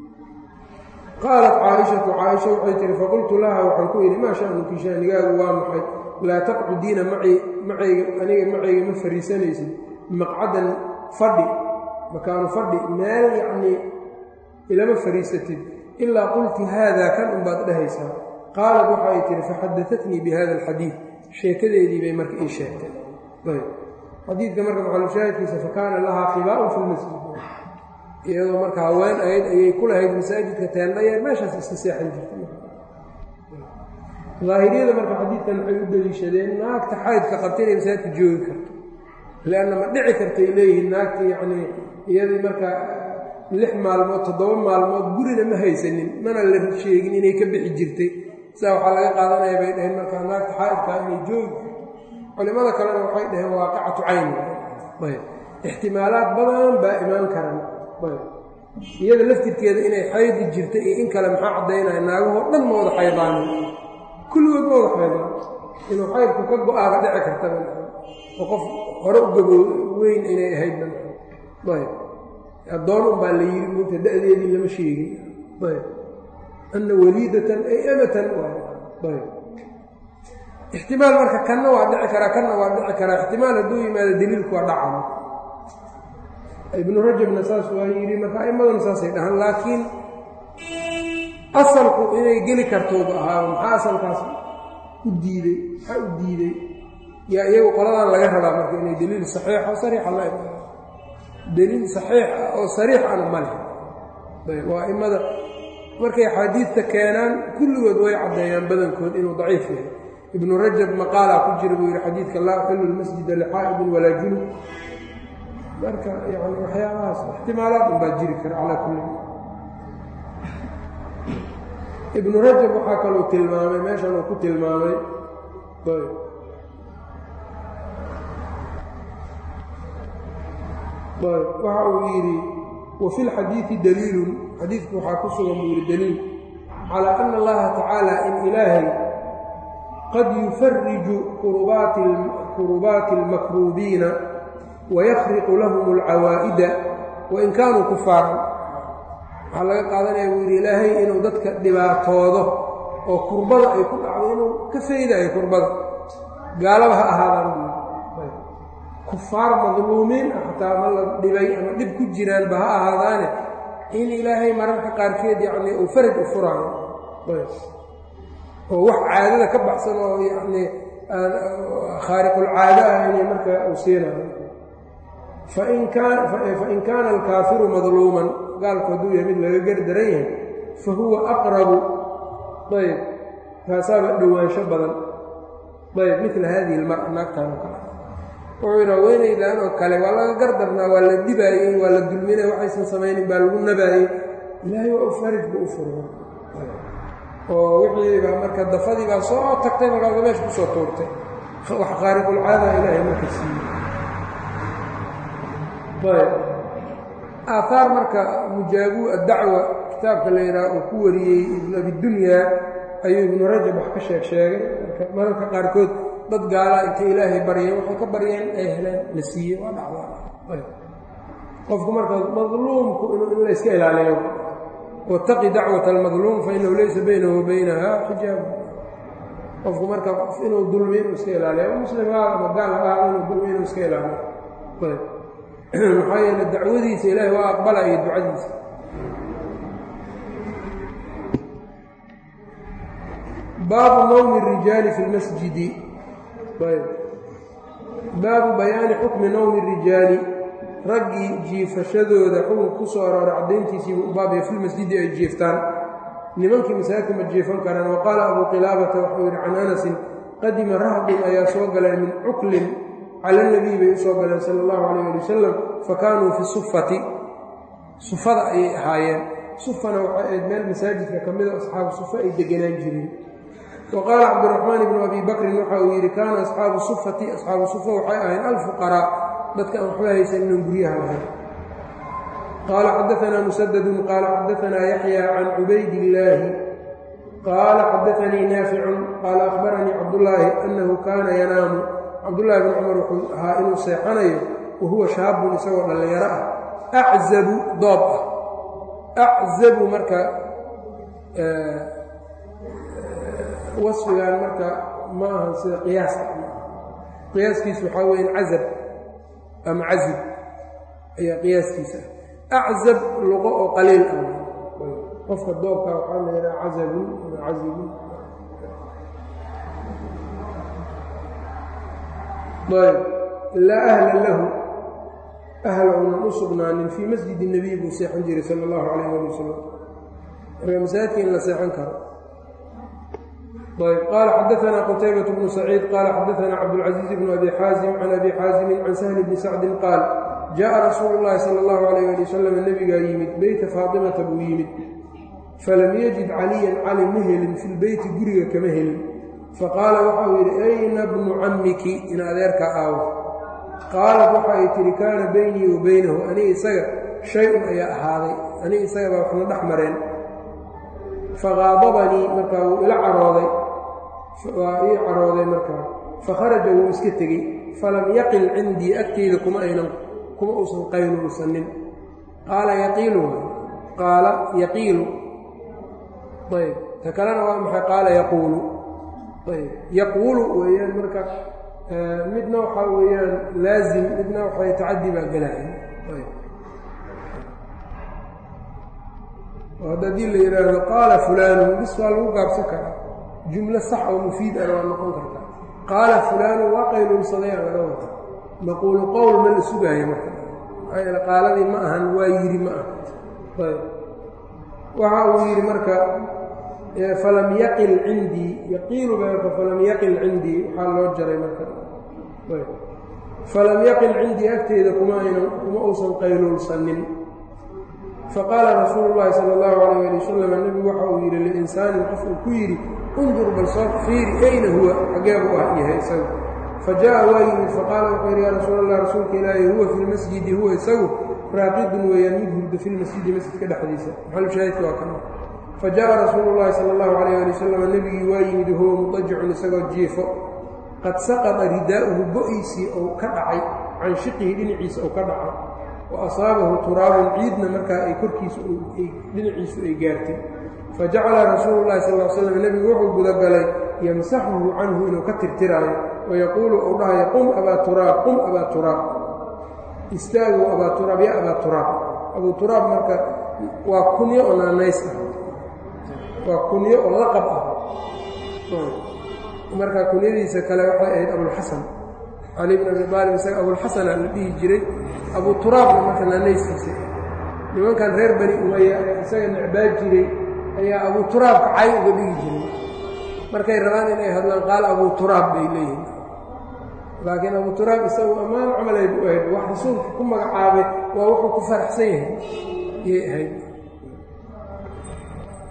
qaalat caaishatu caaisha waxay tihi faqultu laha waxaan ku idhi maa sha'nuki shaanigaagu waa maxay laa taqcudiina macii macayga aniga macayga ma fariisanaysid maqcadan fadhi makaanu fadhi meel yacnii ilama fariisatid ilaa qulti haadaa kan unbaad dhahaysaa qaalat waxay tihi faxadatatnii bi hada alxadiid sheekadeedii bay marka ii sheegtay ayb xadiidka marka maxalushaahidkiisa fakaana lahaa khibaa'un fi lmasjid iyadoo marka haween ahayd ayay ku lahayd masaajidka teendhayeer meeshaas iska seexan jirtay daahiriyada marka xadiidkan waxay u deliishadeen naagta xaydka qabta inay masaajidka joogi karto leanna ma dhici kartay leeyihiin naagta yacnii iyadii marka lix maalmood toddoba maalmood gurina ma haysanin mana la sheegin inay ka bixi jirtay sidaa waxaa laga qaadanaya bay dhaheen markaa naagta xaydkaa inay joogi culimada kalena waxay dhaheen waaqicatu cayn ayb ixtimaalaad badan baa imaan karan ayb iyada laftirkeeda inay xaydi jirta iyo in kale maxaa caddaynaya naagahoo dhan ma wada xaydaanin kulligood ma wada xaydaan inuu xaydku ka go-aaga dhici kartaba oo qof hore u gabo weyn inay ahaydba ayb addoon un baa la yiri muta da-deedii lama sheegin ayb anna waliidatan ay amatan ayb ixtimaal marka kanna waa dhici karaa kanna waa dhici karaa ixtimaal hadduu yimaado daliilku waa dhaca ibnu rajabna saas waa yidhi marka aimaduna saasay dhahaan laakiin asalku inay geli kartoodu ahaa maxaa asalkaas u diidey maxaa u diidey yaa iyagu qoladan laga rabaa marka inay daliil saxiixo sariixa la daliil saxiix ah oo sariix ana ma leh waa imada markay axaadiidta keenaan kulligood way caddeeyaan badankood inuu daciif yahay ibnu rajab maqaalaa ku jira buu yidhi xadiidka laa uxilu lmasjida lixaa'idin walaa junub marka yani waxyaabahaas ixtimaalaad un baa jiri kara calaa kulli ibnu rajab waxaa kaluu tilmaamay meeshan uu ku tilmaamay ayb waxa uu yidhi wa fi lxadiidi daliilun xadiidku waxaa ku sugan buu yidhi daliil calaa ana allaha tacaala in ilaahay qad yufariju kurubaati almakruubiina wayakriqu lahum alcawaa'ida wain kaanuu kufaaran waxaa laga qaadanaya buu yidhi ilaahay inuu dadka dhibaatoodo oo kurbada ay ku dhacdo inuu ka faydayo kurbada gaalaba ha ahaadaan buu yidhi kufaar madluumiin ah xataa ma la dhibay ama dhib ku jiraanba ha ahaadaane in ilaahay mararka qaarkeed yacnii uu faraj u furaayo oo wax caadada ka baxsan oo yacnii khaariqulcaado ah inay marka uu siinayo fain kaana alkaafiru madluuman gaalku hadduu yahay mid laga gardaran yahay fa huwa aqrabu ayb taasaaba dhowaansho badan ayb midla haadihi ilmara naagtaan oo kale wuxuu yidhi haweenaydan oo kale waa laga gardarnaa waa la dhibaayey waa la dulminay waxaysan samaynin baa lagu nabaayey ilaahay waa u farij buu u furo oo wixii baa marka dafadii baa soo tagtay markaasa meesha kusoo tuurtay wax khaariqulcaada ilaahay marka siiyey ayb aahaar marka mujaabu addacwa kitaabka la yidhaha uu ku wariyey ibnu abidunyaa ayuu ibnu rajab wax ka sheeg sheegay mararka qaarkood dad gaalaa intay ilaahay baryeen waxay ka baryeen ay heleen la siiyey waa dhacdaa qofku marka madluumku in layska ilaaliyo wataqi dacwat almadluum fainahu laysa baynahu wa baynaha xijaab qofku marka inuu dulmi inuu iska ilaaliyo muslim haada ama gaal ha ahaado inuu dulmi inuu iska ilaaliyo maxaa yeele dacwadiisa ilaahay waa aqbalaya ducadiisa baabu nawmi الrijaali fi اlmasjidi baabu bayaani xukmi nawmi الrijaali raggii jiifashadooda xukunka ku soo arooray caddayntiisiibuu u baabaya filmasjidi ay jiiftaan nimankii masaajidka ma jiifan karaan wa qaala abuu qilaabata waxuu yidhi can anasin qadima rahdun ayaa soo galeen min cuklin cala nabiy bay u soo galeen sala allahu calayh ali wasalam fa kaanuu fi sufati sufada ayay ahaayeen sufana waxay ahayd meel masaajidka ka mida asxaabu sufa ay deganaan jireen wa qaala cabdiraxmaan ibnu abi bakrin waxa uu yidhi kaana asxaabu sufati asxaabu sufa waxay ahayn alfuqaraa dadka aan waxba haysan inaan guryaha lahayn qaala xadaanaa musadadun qaala xadaanaa yaxya can cubaydillaahi qaala xadaanii naaficun qaala akhbaranii cabdullaahi annahu kaana yanaamu cabdullaahi bn cumar wuxuu ahaa inuu seexanayo wa huwa shaabun isagoo dhallinyaro ah aczabu doob ah aczabu marka wasfigan marka ma ahan sida qiyaaska qiyaaskiisu waxaa weya cazab ama cazib ayaa qiyaaskiisa ah aczab luqo oo qaliil ah qofka doobka waxaa la yidhaha cazabun ama cazibun ayb laa ahla lahu ahla unan u sugnaanin fii masjidi nebiy buu seexan jiray sala allahu calayh ali wasalam marka masaajidka in la seexan karo ayb qaala xadaanaa qutaybat bnu saciid qaala xadaanaa cabdulcaziiz bnu abi xaazim can abi xaazimin can sahli bni sacdin qaal jaءa rasuulu llahi sala allahu calayh ali wasalam nebigaa yimid beyta faatimata buu yimid falam yajid caliyan cali ma helin fi lbeyti guriga kama helin faqaala waxauu yidhi ayna bnu cammiki in adeerkaa aawo qaalat waxa ay tihi kaana beynii wa beynahu aniga isaga shay-un ayaa ahaaday aniga isaga baa waxna dhex mareen faqaadabanii markaa wuu ila carooday waa ii carooday markaa fakharaja wuu iska tegey falam yaqil cindii agteyda kuma aynan kuma uusan qaynuusanin qaala yaqiilu qaala yaqiilu ayb ta kalena waa maxay qaala yaquulu ayb yaquulu weeyaan marka midna waxaa weeyaan laazim midna waxay tacadi baa gelaya ayb hadda haddii la yidhaahdo qaala fulaanu bis waa lagu gaabsan karaa jumlo sax oo mufiid ana waa noqon kartaa qaala fulaanu waa qayluulsaday aan laga wada maquulu qowl ma la sugaayo marka maxaa yeele qaaladii ma ahan waa yidhi ma aha ayb waxa uu yidhi marka falam yaqil cindii yaqiilu ba marka falam yaqil cindii waxaa loo jaray marka ayb falam yaqil cindii agteeda kuma aynan kuma uusan qayluulsanin faqaala rasuulu llaahi sala allahu calayh ali wasalam nebigu waxa uu yidhi liinsaanin qof uu ku yidhi undur bal soo fiiri ayna huwa xagee buu ah yahay isagu fa jaa'a waa yimid faqaala wuxuu yidhi yaa rasuul allah rasuulka ilaahi huwa fi lmasjidi huwa isagu raaqidun weeyaan mid hurdo fi lmasjidi masjidka dhexdiisa maxalushaahidka waa kana fa jaa'a rasuulu llahi sala allahu calayh ali wasalam nebigii waa yimid huwa mudajicun isagoo jiifo qad saqada ridaa'uhu go-iisii ou ka dhacay can shiqihi dhinaciisa ou ka dhacay wa asaabahu turaabun ciidna markaa ay korkiisa dhinaciisu ay gaartay fa jacala rasuulu llahi sal l slam nebigu wuxuu gudagalay yamsaxuhu canhu inuu ka tirtiraayo wayaquulu uu dhahayo qum abaa turaab qum abaa turaab istaagow abaa turaab ya abaa turaab abuu turaab marka waa kunyo oo naanays ah waa kunyo oo laqab ah marka kunyadiisa kale waxay ahayd abulxasan cali bn abi aalib isaga abulxasana la dhihi jiray abu turaabna marka naanayskiisa nimankan reer bani umaya isaga necbaa jiray ayaa abu turaabka cay uga dhigi jiray markay rabaan inay hadlaan qaal abu turaab bay leeyihin laakiin abu turaab isagu ammaan camalay bu ahayd wax rasuulka ku magacaabay waa wuxuu ku faraxsan yahay yay ahayd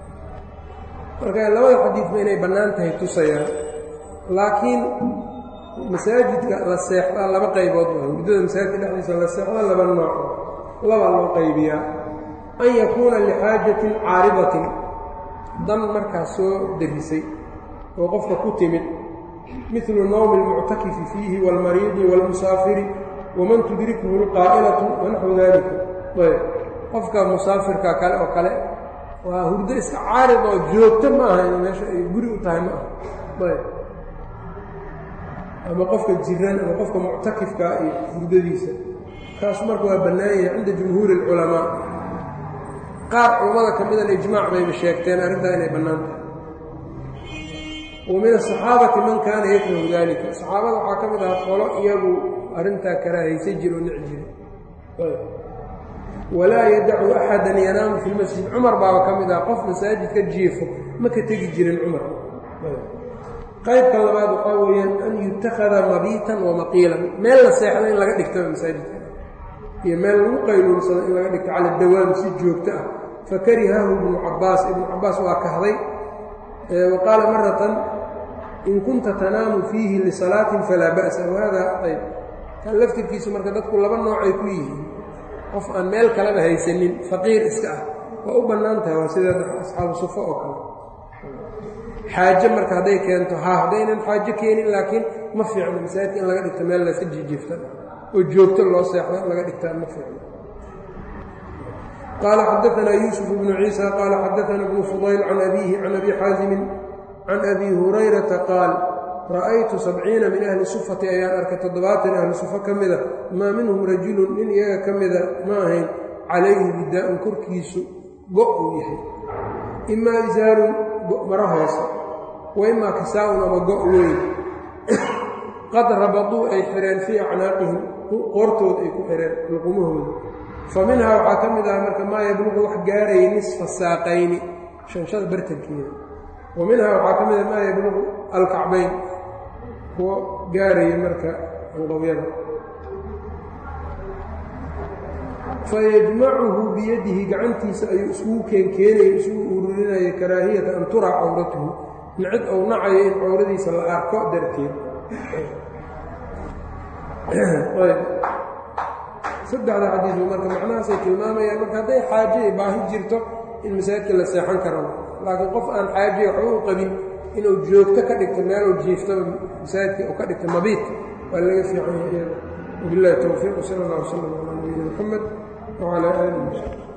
marka labada xadiidba inay bannaan tahay tusayaan laakiin masaajidka la seexdaa laba qaybood waa hurdada masaajidka dhexdiisa la seexda laba nooc labaa loo qaybiyaa an yakuuna lixaajatin caaridatin dan markaas soo derisay oo qofka ku timid midlu nawmi اlmuctakifi fiihi wاlmariidi wاlmusaafiri waman tudrikhu اlqaa'ilatu wanaxwu dalika ayb qofka musaafirka kale oo kale waa hurdo iska caarid oo joogto ma aha in meesha ay guri u tahay ma aha ayb ama qofka jiran ama qofka muctakifka iyo hurdadiisa kaas marka waa bannaan yahay cinda jumhuuri اlculamaa qaar culammada ka midana ijmaac bayba sheegteen arrintaa inay bannaan tahay wa min asaxaabati man kaana yakrahu dalika saxaabada waxaa ka mid aha qolo iyagu arrintaa karaahaysa jiro o nici jira walaa yadacu axadan yanaamu fi lmasjid cumar baaba ka mid ah qof masaajidka jiifo ma ka tegi jirin cumar qaybka labaad waxaa weeyaan an yutakhada mabiitan wa maqiilan meel la seexda in laga dhigtaba masaajidka iyo meel lagu qayluulsado in laga dhigto cala dawaam si joogto ah fakarihahu ibnu cabaas ibnu cabaas waa kahday wa qaala maratan in kunta tanaamu fiihi lisalaatin falaa ba'sa wahada ayb kan laftirkiisu marka dadku laba noocay ku yihiin qof aan meel kaleba haysanin faqiir iska ah waa u bannaan tahay waa sida asxaabu sufo oo kale xaaje marka hadday keento haa haddaynan xaajo keenin laakiin ma fiicno masaajidka in laga dhigto meel layska jijiifta oo joogto loo seexdo in laga dhigtaa ma fiicno qaala xadaanaa yuusuf bnu ciisa qaala xadaana bnu fudayl can abiihi can abi xaasimin can abi hurayrata qaal ra'aytu sabciina min ahli sufati ayaan arkay toddobaatan ahli sufo ka mida maa minhum rajulun nin iyaga ka mida ma ahayn calayhi ridaa'un korkiisu go' uu yahay imaa isaarun maro hoose wa imaa kisaa'un ama go' weyn qad rabaduu ay xireen fii acnaaqihim qoortooda ay ku xireen luqumahooda fa minhaa waxaa ka mid ah marka maa yabluqu wax gaaraya nisfa saaqayni shanshada bartankeeda wa minhaa waxaa ka mid ah maa yabluqu alkacbayn kuwo gaaraya marka anqowyada fayajmacuhu biyadihi gacantiisa ayuu isugu keenkeenaya isugu ururinaya karaahiyata an turaa cawratuhu nicid ou nacayo in cawradiisa la arko darteed saddexda xadiisu marka macnahaasay tilmaamayaan marka hadday xaaje ay baahi jirto in masaajidka la seexan karo laakiin qof aan xaaje waxba u qabin inuu joogto ka dhigto meeluu jiiftaba masaajidka uu ka dhigto mabiit waa laga fiican yahay wabillahi towfiiq sala allah wslam calaa nabiyina moxamed wcalaa aalihi